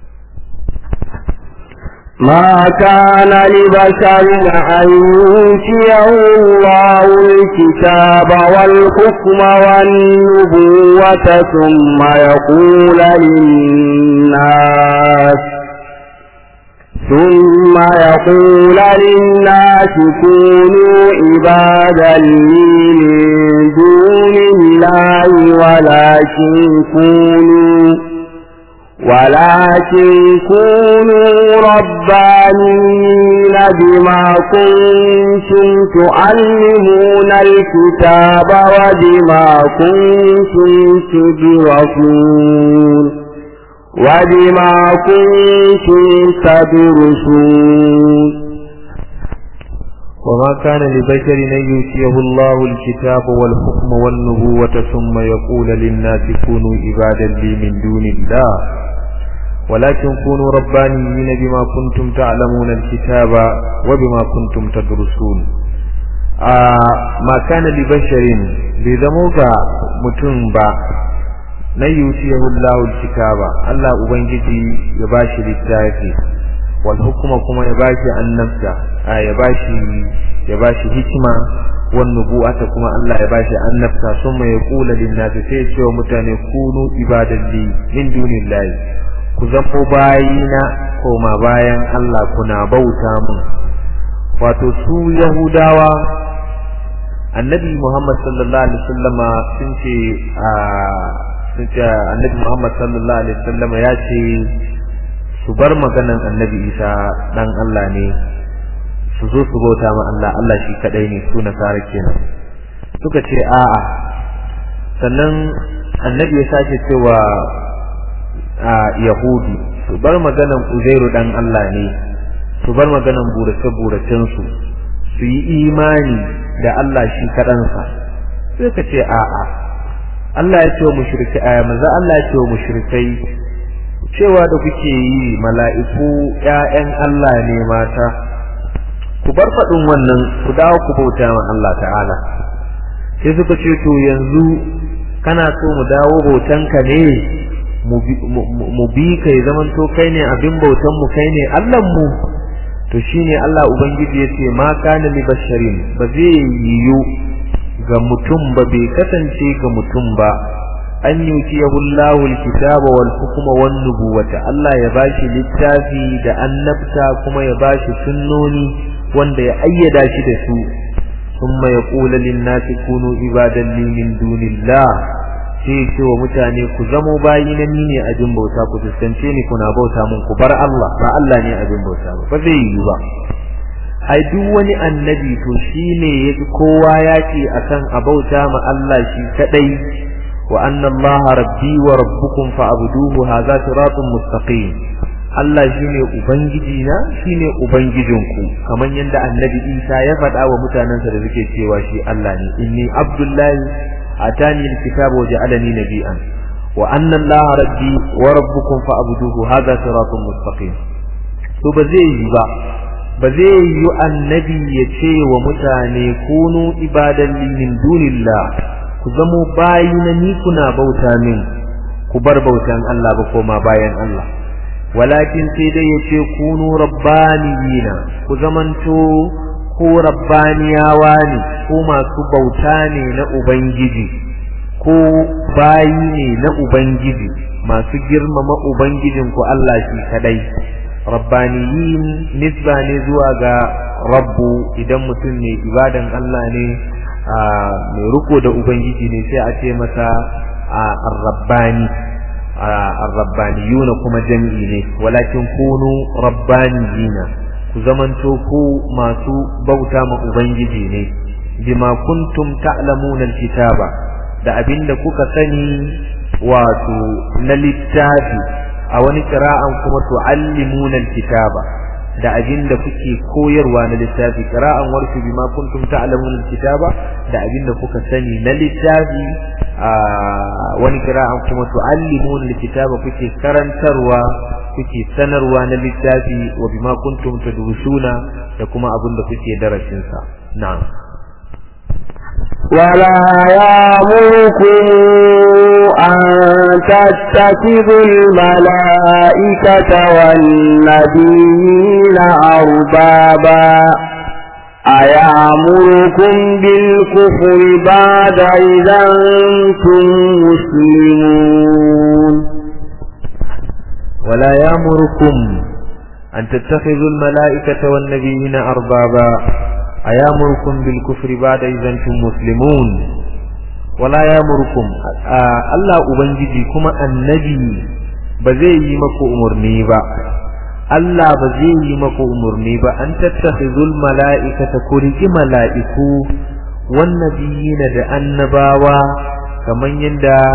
ما كان لبشر أن يؤتيه الله الكتاب والحكم والنبوة ثم يقول للناس ثم يقول للناس كونوا عبادا لي من دون الله ولكن كونوا ولكن كونوا ربانين بما كنتم تعلمون الكتاب وبما كنتم تدرسون وبما كنتم تدرسون وما كان لبشر أن يؤتيه الله الكتاب والحكم والنبوة ثم يقول للناس كونوا عبادا لي من دون الله ولكن كونوا ربانيين بما كنتم تعلمون الكتاب وبما كنتم تدرسون آه ما كان لبشر بذموك متنبا na yutiyahu Allahu kitaba Allah ubangiji ya bashi littafi wal hukuma kuma ya bashi annabta a ya bashi ya bashi hikima wan nubuwata kuma Allah ya bashi annabta summa yaqulu lin nasi sai ya ce wa mutane kunu ibadalli min dunillahi ku zamo bayina koma bayan Allah kuna bauta mun wato su yahudawa annabi Muhammad sallallahu alaihi wasallama sun ce a sun ce annabi Muhammad sallallahu alaihi wasallam ya ce su bar maganan annabi Isa dan Allah ne su zo su bauta ma Allah Allah shi kadai ne su nasara kenan suka ce a'a sannan annabi ya sake cewa a yahudi su bar maganan Uzairu dan Allah ne su bar maganan burace buracen su su yi imani da Allah shi kadansa sai ka ce a'a Allah ya ce wa mushrikai aya manzo Allah ya ce wa mushrikai cewa da kuke yi mala'iku ƴaƴan Allah ne mata ku bar faɗin wannan ku dawo ku bauta ma Allah ta'ala sai suka ce to yanzu kana so mu dawo bautanka ne mu bi kai zaman to kai ne abin bautan mu kai ne Allah mu to shine Allah ubangiji ya ce ma kana li basharin ba zai yiwu ga mutum ba bai kasance ga mutum ba an yuti yahullahu alkitaba wal hukma wan nubuwata Allah ya bashi littafi da annabta kuma ya bashi sunnoni wanda ya ayyada shi da su thumma yaqulu lin nasi kunu ibadan li min dunillah sai ce wa mutane ku zamo bayi na ni ne abin bauta ku fuskance ni kuna bauta mun ku bar Allah ba Allah ne abin bauta ba ba zai yi ba ai duk wani annabi to shine yafi kowa yaki akan abauta ma Allah shi kadai wa anna Allah rabbi wa rabbukum fa'buduhu hadha siratun mustaqim Allah shine ubangiji na shine ubangijinku kamar yadda annabi Isa ya faɗa wa mutanensa da suke cewa shi Allah ne inni abdullahi atani alkitaba wa ja'alani nabiyyan wa anna Allah rabbi wa rabbukum fa'buduhu hadha siratun mustaqim to ba zai yi ba ba zai yi annabi ya ce wa mutane kunu ibadan min dunillah ku zamo bayi na ni kuna bauta min ku bar bautan Allah ba koma bayan Allah walakin sai dai ya ce kunu rabbaniyina ku zamanto ko rabbaniyawa ne ko masu bauta ne na ubangiji ko bayi ne na ubangiji masu girmama ubangijinku Allah shi kadai rabbaniyin nisba ne zuwa ga rabbu idan mutum ne ibadan Allah ne mai riko da ubangiji ne sai a ce masa ar-rabbani ar-rabbaniyuna kuma jami'i ne walakin kunu rabbaniyina ku zamanto ku masu bauta ma ubangiji ne bima kuntum ta'lamuna al-kitaba da abinda kuka sani wato na littafi a wani kira'an kuma tu'allimuna alkitaba da abinda kuke koyarwa na littafi kira'an warku bima kuntum ta'lamuna alkitaba da abinda kuka sani na littafi a wani kira'an kuma tu'allimuna alkitaba kuke karantarwa kuke sanarwa na littafi wa bima kuntum tadrusuna da kuma abinda kuke darasin sa na'am ولا يامركم أن تتخذوا الملائكة والنبيين أربابا أيامركم بالكفر بعد إذا أنتم مسلمون ولا يامركم أن تتخذوا الملائكة والنبيين أربابا أيامركم بالكفر بعد إذا أنتم مسلمون ولا يامركم الله أبنجي كما النبي بزي مكو أمرني با Allah ba zai yi maku umarni ba an tattakhizul mala'ikata ku riki mala'iku wan nabiyina da annabawa kaman yanda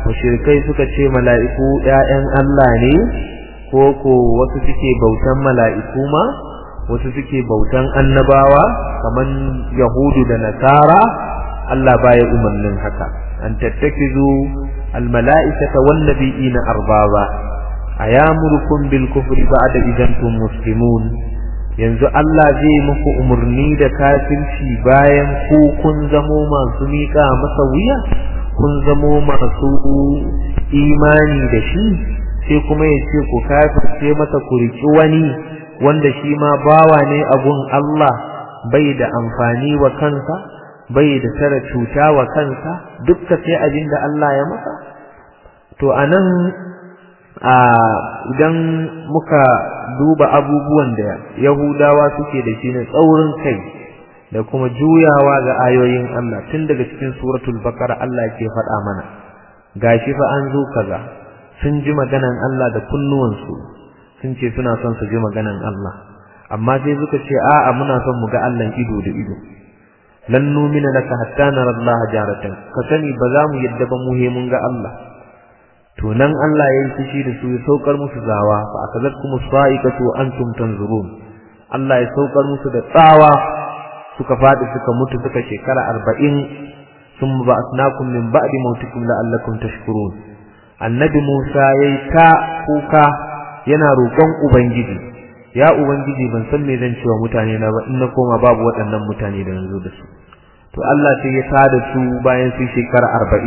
mushrikai suka ce mala'iku ƴaƴan Allah ne ko ko wasu suke bautan mala'iku ma wasu suke bautan annabawa kaman yahudu da nasara Allah baya umarnin haka an tattakizu almala'ikata wan nabiyina arbaba ayamurukum bil kufri ba'da idan tum muslimun yanzu Allah zai muku umarni da kafirci bayan ku kun zamo masu miƙa masa wuya kun zamo masu imani da shi sai kuma ya ce ku kafirce masa ku riki wani wanda shi ma bawa ne abun Allah bai da amfani wa kansa bai da tara cuta wa kansa dukka sai abin da Allah ya masa to anan a idan muka duba abubuwan da Yahudawa suke da shi ne tsaurin kai da kuma juyawa ga ayoyin Allah tun daga cikin suratul baqara Allah ke faɗa mana gashi fa an zo kaza sun ji maganan Allah da kunnuwansu sun ce suna son su ji maganan Allah amma sai suka ce a'a muna son mu ga Allah ido da ido lan numina laka hatta nara Allah jaratan ka sani ba za mu yadda ba mu he mun ga Allah to nan Allah ya yi fushi da su ya saukar musu zawa fa akazatkum sa'iqatu wa antum tanzurun Allah ya saukar musu da tsawa suka fadi suka mutu suka shekara 40 thumma ba'athnakum min ba'di mautikum la'allakum tashkurun annabi Musa yayi ta kuka yana roƙon ubangiji ya ubangiji ban san me zan cewa mutane na ba in na koma babu waɗannan mutane da yanzu da su to Allah sai ya tada su bayan su shekara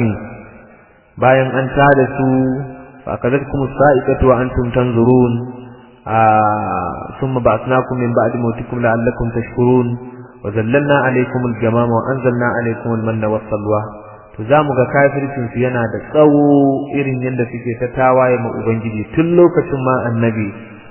40 bayan an tada su fa kadatkum sa'iqatu wa antum tanzurun thumma ba'athnakum min ba'di mautikum la'allakum tashkurun wa zallalna alaykum al-gamama wa anzalna alaykum al-manna was-salwa to zamu ga kafircin su yana da tsawo irin yanda suke ta tawaye ma ubangiji tun lokacin ma annabi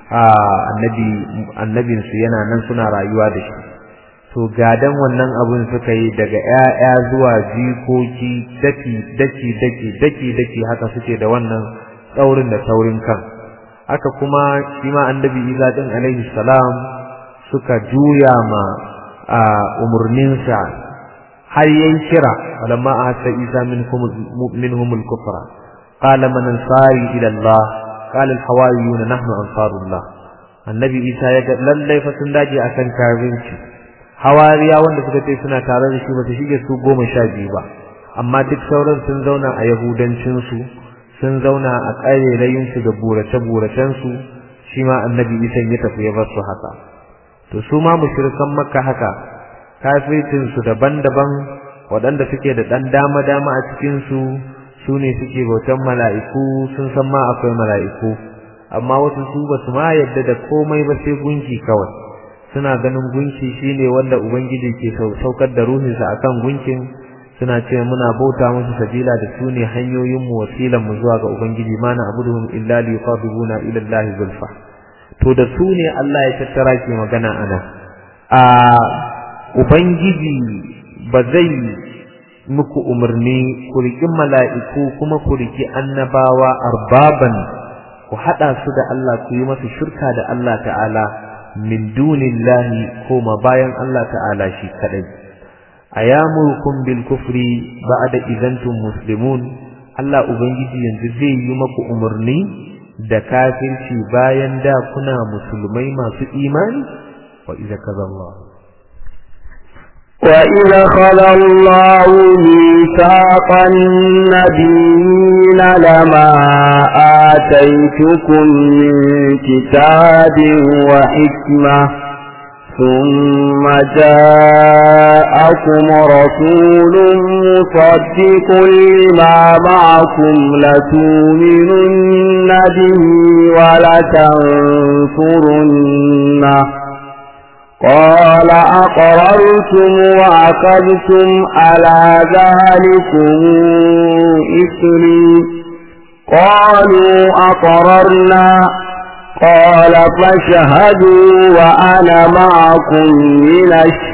annabi annabin su yana nan suna rayuwa da shi to gadan wannan abun suka yi daga ƴaƴa zuwa jikoki daki daki daki daki daki haka suke da wannan tsaurin da taurin kan haka kuma shi ma annabi Isa din alaihi salam suka juya ma a umurninsa har yayin kira falamma ahassa Isa minhum minhum al-kufra qala man ansari ila Allah qala al-hawariyun nahnu ansarullah annabi Isa ya ga lallai fa sun dace akan kafirci hawariya wanda suka ce suna tare da shi ba su shige su goma sha biyu ba amma duk sauran sun zauna a yahudancinsu sun zauna a ƙarerayinsu da burace-buracensu shi ma annabi isan ya tafi ya bar su haka to su ma mushrikan makka haka kafircinsu daban-daban waɗanda suke da ɗan dama-dama a cikinsu su ne suke bautan mala'iku sun san ma akwai mala'iku amma wasu su ba su ma yadda da komai ba sai gunki kawai suna ganin gunki shine wanda ubangiji ke saukar da ruhinsa akan gunkin suna ce muna bauta musu sabila da su ne hanyoyin mu wasilan mu zuwa ga ubangiji ma na abuduhum illa li yuqarribuna ila allahi zulfa to da su ne Allah ya tattara ke magana ana a ubangiji ba zai muku umarni ku riki mala'iku kuma ku riki annabawa arbaban ku hada su da Allah ku yi masa shirka da Allah ta'ala min dunillahi koma bayan Allah ta'ala shi kadai ayamurukum bil kufri ba'da idantum muslimun Allah ubangiji yanzu zai yi maku umarni da kafirci bayan da kuna musulmai masu imani wa idza kaza Allah وإذا خذ الله ميثاق النبيين لما آتيتكم من كتاب وحكمة ثم جاءكم رسول مصدق لما معكم لتؤمنن به ولتنصرنه قال أقررتم وأخذتم على ذلكم إثري قالوا أقررنا قال فاشهدوا وأنا معكم من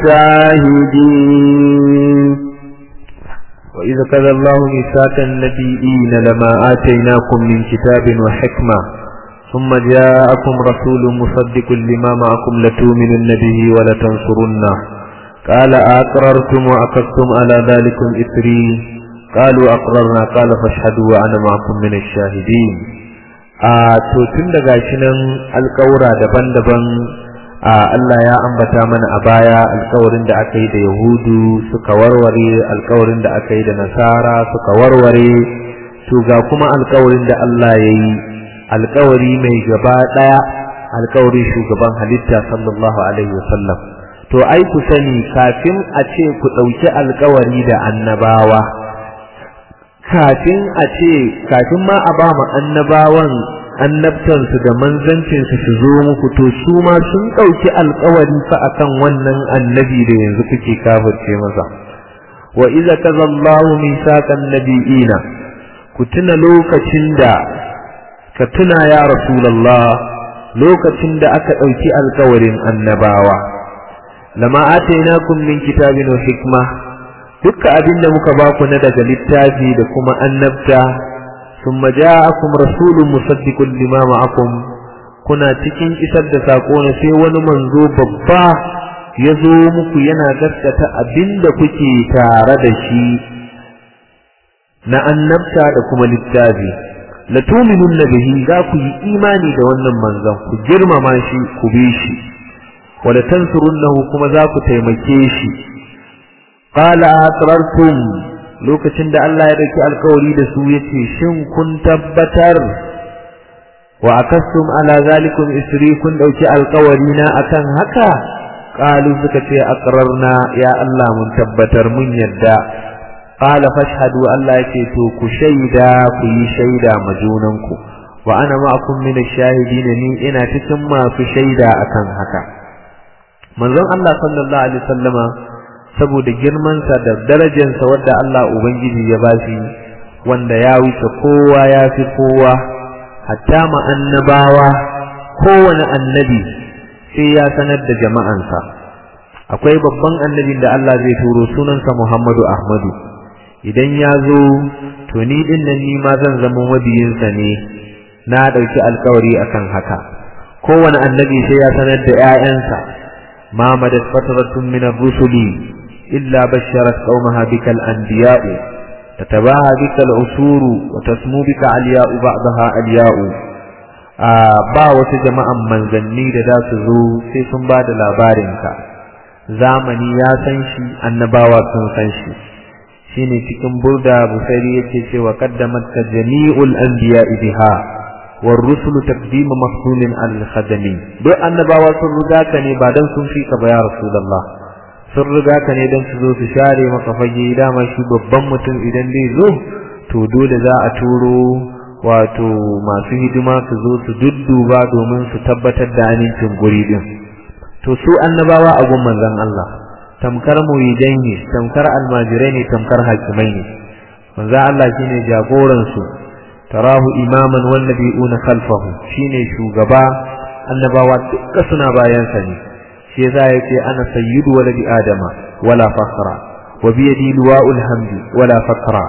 الشاهدين وإذا كذا الله ميثاق النبيين لما آتيناكم من كتاب وحكمة ثم جاءكم رسول مصدق لما معكم لتؤمنن به ولتنصرنه قال أقررتم وأخذتم على ذلكم إثري qalu aqrarna qala fashhadu wa ana ma'akum min ash-shahidin a to tun daga shi nan alƙawura daban-daban a Allah ya ambata mana a baya alƙawarin da aka yi da Yahudu suka warware alƙawarin da aka yi da Nasara suka warware to ga kuma alƙawarin da Allah ya yi alƙawari mai gaba ɗaya alƙawarin shugaban halitta sallallahu alaihi wasallam to ai ku sani kafin a ce ku ɗauki alƙawari da annabawa kafin a ce kafin ma a ba mu annabawan annabtansu da manzancinsu su zo muku to su ma sun ɗauki alkawari fa akan wannan annabi da yanzu kuke kafirce masa wa iza kaza Allahu misaqan nabiyina ku tuna lokacin da ka tuna ya rasulullah lokacin da aka ɗauki alkawarin annabawa lama atainakum min kitabin wa hikma dukkan abin da muka baku na daga littafi da kuma annabta ثم جاءكم رسول مصدق لما معكم kuna cikin isar da sako ne sai wani manzo babba ya zo muku yana gaskata abinda kuke tare da shi na annabta da kuma littafi la tu'minunna bihi za ku yi imani da wannan manzon ku girmama shi ku bi shi wa la tansurunnahu kuma za ku taimake shi qala aqrartum lokacin da Allah ya dauki alkawari da su yace shin kun tabbatar wa akastum ala zalikum isri kun dauki alkawari na akan haka qalu suka ce aqrarna ya Allah mun tabbatar mun yadda qala fashhadu Allah yace to ku shaida ku yi shaida majunanku wa ana ma'akum min ash-shahidin ni ina cikin masu shaida akan haka manzon Allah sallallahu alaihi wasallama saboda girmansa da darajarsa wadda Allah Ubangiji ya ba shi wanda ya wuce kowa ya fi kowa hatta ma annabawa kowane annabi sai ya sanar da jama'ansa akwai babban annabin da Allah zai turo sunansa Muhammadu Ahmadu idan ya zo to ni din nan ni ma zan zama mabiyinsa ne na ɗauki alkawari akan haka kowane annabi sai ya sanar da 'ya'yansa ma madat fatratun min ar-rusuli إلا بشرت قومها بك الأنبياء تتباهى بك العصور وتسمو بك علياء بعضها علياء ba wata jama'an manzanni da za su zo sai sun ba da labarinka zamani ya san shi annabawa sun san shi shine cikin burda busairi yake cewa qaddamat ka jami'ul anbiya biha war rusul taqdim mafsulin al khadami duk annabawa sun riga ka ne ba dan sun fi ka ba ya rasulullah sun riga ka ne don su zo su share maka fage dama shi babban mutum idan zai zo to dole za a turo wato masu hidima su zo su dudduba domin su tabbatar da amincin guri din to su annabawa a gun manzon Allah tamkar muridai ne tamkar almajirai ne tamkar hakimai ne manzon Allah shine jagoran su tarahu imaman wan nabiyuna khalfahu shine shugaba annabawa dukkan suna bayan sa ne shi yasa yace ana sayyidu waladi adama wala fakhra wa bi yadi liwa'ul hamdi wala fakhra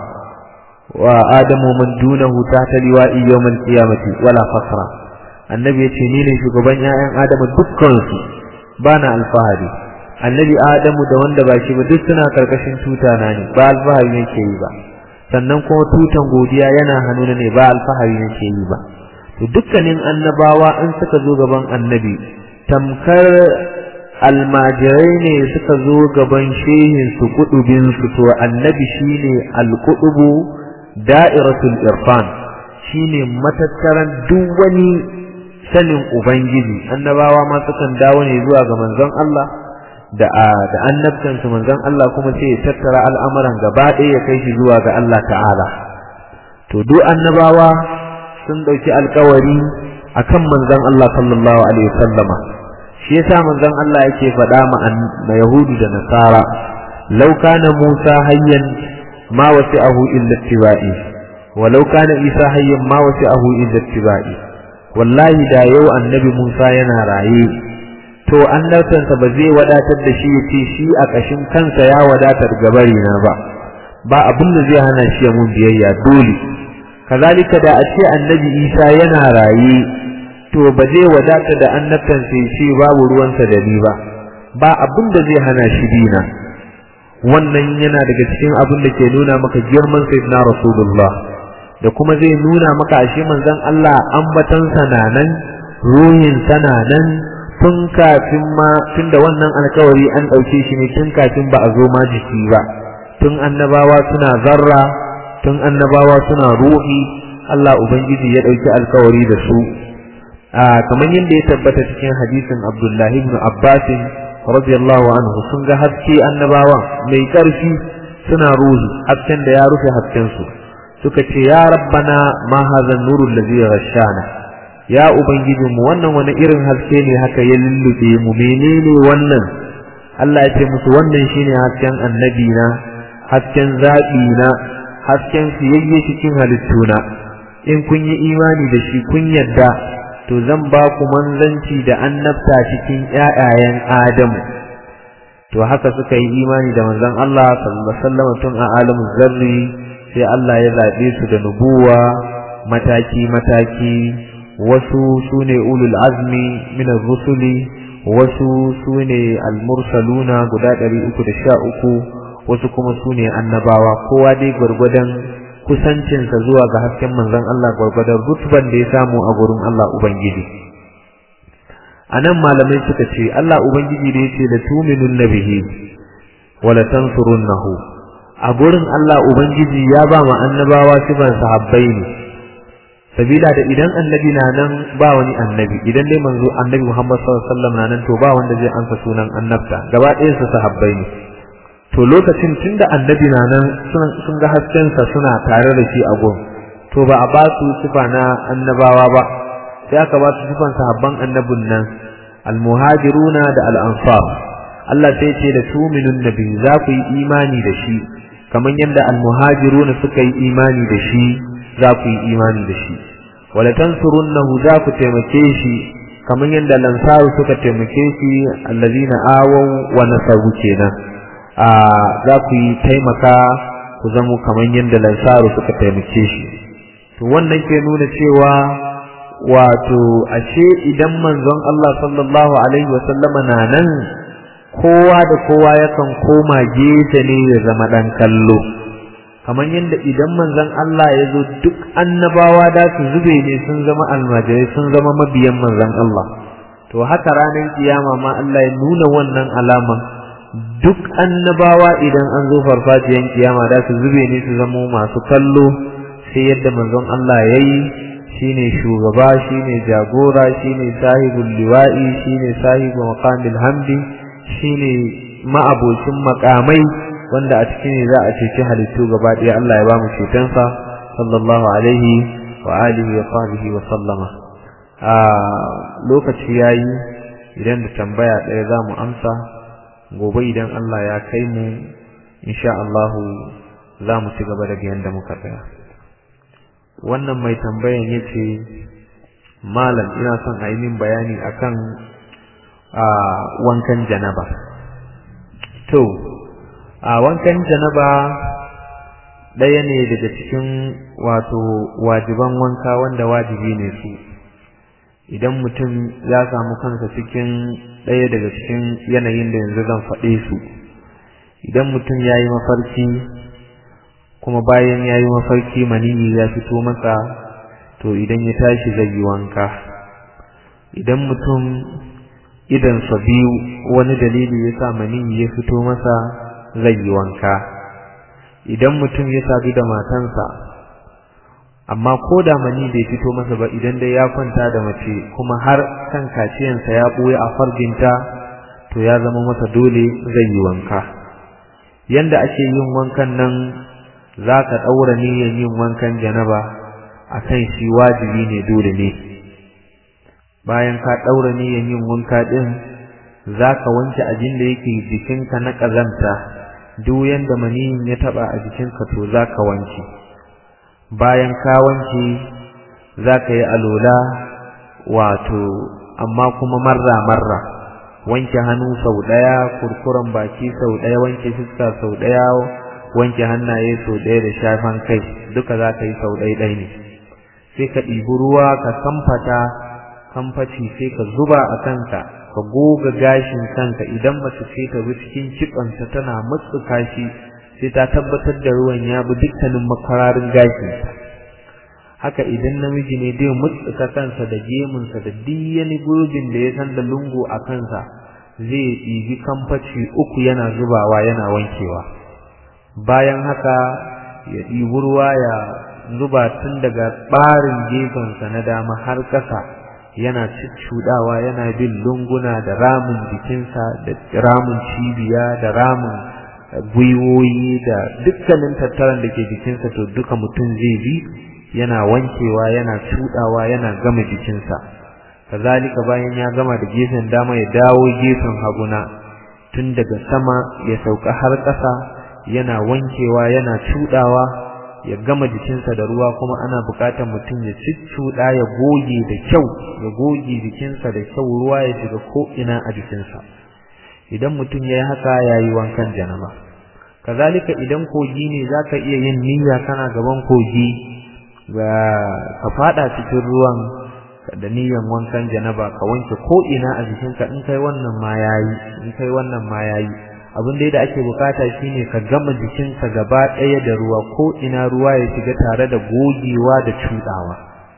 wa adamu man dunahu tahta liwa'i yawmal qiyamati wala fakhra annabi yace ni ne shugaban ƴaƴan adamu dukkan su bana alfahari annabi adamu da wanda ba shi ba duk suna karkashin tuta na ne ba alfahari yake yi ba sannan kuma tutan godiya yana hannuna ne ba alfahari yake yi ba to dukkanin annabawa an suka zo gaban annabi tamkar almajirai ne suka zo gaban shehin su kudubin su to annabi shine alkudubu da'iratul irfan shine matattaran duk wani sanin ubangiji annabawa ma sukan dawo ne zuwa ga manzon Allah da da annabtan su manzon Allah kuma sai ya tattara al'amuran gaba ɗaya ya kai shi zuwa ga Allah ta'ala to duk annabawa sun dauki alkawari akan manzon Allah sallallahu alaihi wasallama shi yasa manzon Allah yake faɗa ma Yahudu da Nasara law kana Musa hayyan ma wasi'ahu illa tibai walau kana Isa hayyan ma wasi'ahu illa tibai wallahi da yau annabi Musa yana raye to annabtansa ba zai wadatar da shi yace shi a kashin kansa ya wadatar gabari na ba ba abin da zai hana shi ya mun biyayya dole kazalika da a ce annabi Isa yana raye to ba zai wadata da annabtan sai ce babu ruwansa da ni ba ba abin da zai hana shi dina wannan yana daga cikin abin da ke nuna maka girman sayyidina rasulullah da kuma zai nuna maka ashe manzon Allah ambatan sananan ruhin sananan tun kafin ma tun da wannan alkawari an ɗauke shi ne tun kafin ba a zo ma jiki ba tun annabawa suna zarra tun annabawa suna ruhi Allah ubangiji ya ɗauki alkawari da su a kamar yadda ya tabbata cikin hadisin Abdullahi ibn Abbas radiyallahu anhu sun ga haske annabawa mai ƙarfi suna ruhi hasken da ya rufe hasken su suka ce ya rabbana ma hadha nurul ladhi ghashana ya ubangijinmu wannan wani irin haske ne haka ya lullube mu menene wannan Allah ya ce musu wannan shine hasken annabi na hasken zaɓi na hasken siyayye cikin halittuna in kun yi imani da shi kun yadda to zan ba ku manzanci da annabta cikin ƴaƴayen Adamu to haka suka yi imani da manzon Allah sallallahu alaihi wasallam tun a alamu zarri sai Allah ya zaɓe su da nubuwa mataki mataki wasu sune ulul azmi min rusuli wasu sune al-mursaluna guda 313 wasu kuma sune annabawa kowa dai gurgudan kusancinsa zuwa ga hasken manzon Allah gurgudan rutban da ya samu a gurin Allah ubangiji anan malamai suka ce Allah ubangiji da yace la tu'minun nabihi wa la tansurunnahu a gurin Allah ubangiji ya ba mu annabawa sifan sahabbai ne sabila da idan annabi na nan ba wani annabi idan dai manzo annabi Muhammad sallallahu alaihi wasallam na nan to ba wanda zai ansa sunan annabta gaba ɗayan su sahabbai ne to lokacin tunda annabi na nan sun ga hasken sa suna tare da shi a gun to ba a ba su sifa na annabawa ba sai aka ba su sifan sahabban annabin nan almuhajiruna da al-ansar Allah sai ce da tuminun nabi za ku yi imani da shi kamar yadda almuhajiruna suka yi imani da shi za ku yi imani da shi wala tansurunnahu za ku taimake shi kamar yadda lansaru suka taimake shi allazina awaw wa nasaru kenan a za ku yi taimaka ku zamo kamar yadda lansaru suka taimake shi to wannan ke nuna cewa wato ashe idan manzon Allah sallallahu alaihi wa sallama na nan kowa da kowa yakan koma gefe ne ya zama dan kallo kamar yadda idan manzon Allah ya zo duk annabawa da su zube ne sun zama almajirai sun zama mabiyan manzon Allah to haka ranar kiyama ma Allah ya nuna wannan alaman duk annabawa idan an zo farfajiyan kiyama da su zube ne su zama masu kallo sai yadda manzon Allah ya yi shine shugaba shine jagora shine sahibul liwa'i shine sahibu maqamil hamdi shine ma'abocin makamai wanda a cikin ne za a ceci halittu gaba ɗaya Allah ya ba mu cetonsa sallallahu alaihi wa alihi wa sahbihi wa sallama a lokaci yayi idan da tambaya ɗaya za mu amsa gobe idan Allah ya kai mu insha Allah za mu ci gaba daga yanda muka tsaya wannan mai tambayan yace malam ina son a yi min bayani akan a wankan janaba to a wankan janaba ɗaya ne daga cikin wato wajiban wanka wanda wajibi ne su idan mutum ya samu kansa cikin ɗaya daga cikin yanayin da yanzu zan faɗe su idan mutum ya yi mafarki kuma bayan ya yi mafarki maniyi ya fito masa to idan ya tashi zai yi wanka idan mutum idansa biyu wani dalili ya sa maniyi ya fito masa zai yi wanka idan mutum ya sadu da matansa amma ko da mani bai fito masa ba idan dai ya kwanta da mace kuma har kan kaciyansa ya ɓoye a farginta to ya zama masa dole zai yi wanka yanda ake yin wankan nan za ka ɗaura niyyar yin wankan janaba a kan shi wajibi ne dole ne bayan ka ɗaura niyyar yin wanka ɗin za ka wanke abin da yake jikinka na ƙazanta duk yanda maniyin ya taɓa a jikinka to za ka wanke bayan ka wanke za ka yi alola wato amma kuma marra-marra wanke hannu sau ɗaya kurkuren baki sau ɗaya wanke fuska sau ɗaya wanke hannaye sau ɗaya da shafan kai duka za ka yi sau ɗaya ɗaya ne sai ka ɗibi ruwa ka kamfata kamfaci sai ka zuba a kanka ka goga gashin kanka idan mace ce ta bi cikin kitsanta tana mutsuka shi sai ta tabbatar da ruwan ya bi dukkanin makararin gashin haka idan namiji ne dai mutsuka kansa da gemunsa da diyani gurbin da ya san da lungu a kansa zai ɗibi kamfaci uku yana zubawa yana wankewa bayan haka ya ɗibi ruwa ya zuba tun daga ɓarin gefensa na dama har ƙasa yana cuccuɗawa yana bin lunguna da ramin jikinsa da ramin cibiya da ramin gwiwoyi da dukkanin tattaran da ke jikinsa to duka mutum zai bi yana wankewa yana cuɗawa yana gama jikinsa kazalika bayan ya gama da gefen dama ya dawo gefen haguna tun daga sama ya sauka har ƙasa yana wankewa yana cuɗawa ya gama jikinsa da ruwa kuma ana buƙatar mutum ya cuccuɗa ya goge da kyau ya goge jikinsa da kyau ruwa ya shiga ko'ina a jikinsa idan mutum ya yi haka ya yi wankan janaba kazalika idan kogi ne za ka iya yin niyya kana gaban kogi ga ka fada cikin ruwan da niyyan wankan janaba ka wanke ko'ina a jikinka in kai wannan ma yayi in kai wannan ma yayi abin da ake bukata shine ka gama jikinka gaba ɗaya da ruwa ko ina ruwa ya shiga tare da gogewa da cudawa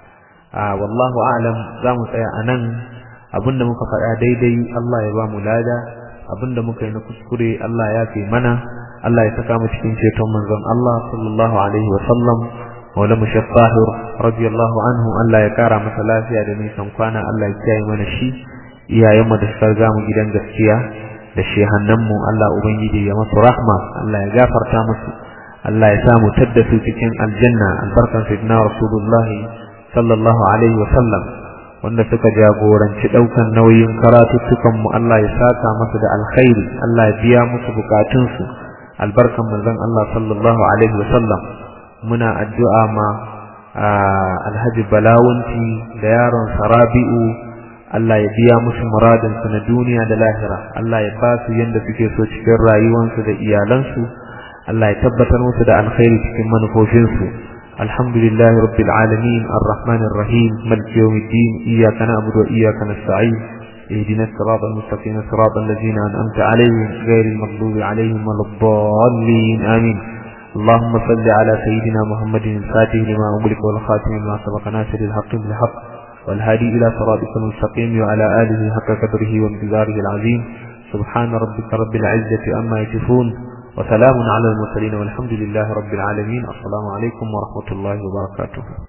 a wallahu a'lam zamu tsaya anan abinda muka faɗa daidai Allah ya ba mu lada abinda muka yi na kuskure Allah ya fi mana Allah ya saka mu cikin ceton manzon Allah sallallahu alaihi wa sallam Maula Mushaf Tahir radiyallahu anhu Allah ya kara masa lafiya da nisan kwana Allah ya kiyaye mana shi iyayenmu da suka ga mu gidan gaskiya da shehannanmu Allah Ubangiji ya masu rahma Allah ya gafarta musu Allah ya samu tadda su cikin aljanna albarkan sayyidina Rasulullah sallallahu alaihi wa sallam wanda suka jagoranci daukan nauyin karatuttukan mu Allah ya saka musu da alkhairi Allah ya biya musu bukatun su albarkan manzon Allah sallallahu alaihi wa sallam muna addu'a ma Alhaji Balawunti da yaron Sarabi'u Allah ya biya musu muradinsu na duniya da lahira Allah ya ba su yanda suke so cikin rayuwansu da iyalansu Allah ya tabbatar musu da alkhairi cikin manufofinsu alhamdulillahi rabbil alamin arrahmanir rahim maliki yawmiddin iyyaka na'budu wa iyyaka nasta'in اهدنا الصراط المستقيم صراط الذين أنعمت عليهم غير المغضوب عليهم ولا الضالين آمين اللهم صل على سيدنا محمد الفاتح لما أغلق والخاتم لما سبق ناصر الحق بالحق والهادي إلى صراطك المستقيم وعلى آله حق قدره وامتزاره العظيم سبحان ربك رب العزة أما يصفون وسلام على المرسلين والحمد لله رب العالمين السلام عليكم ورحمة الله وبركاته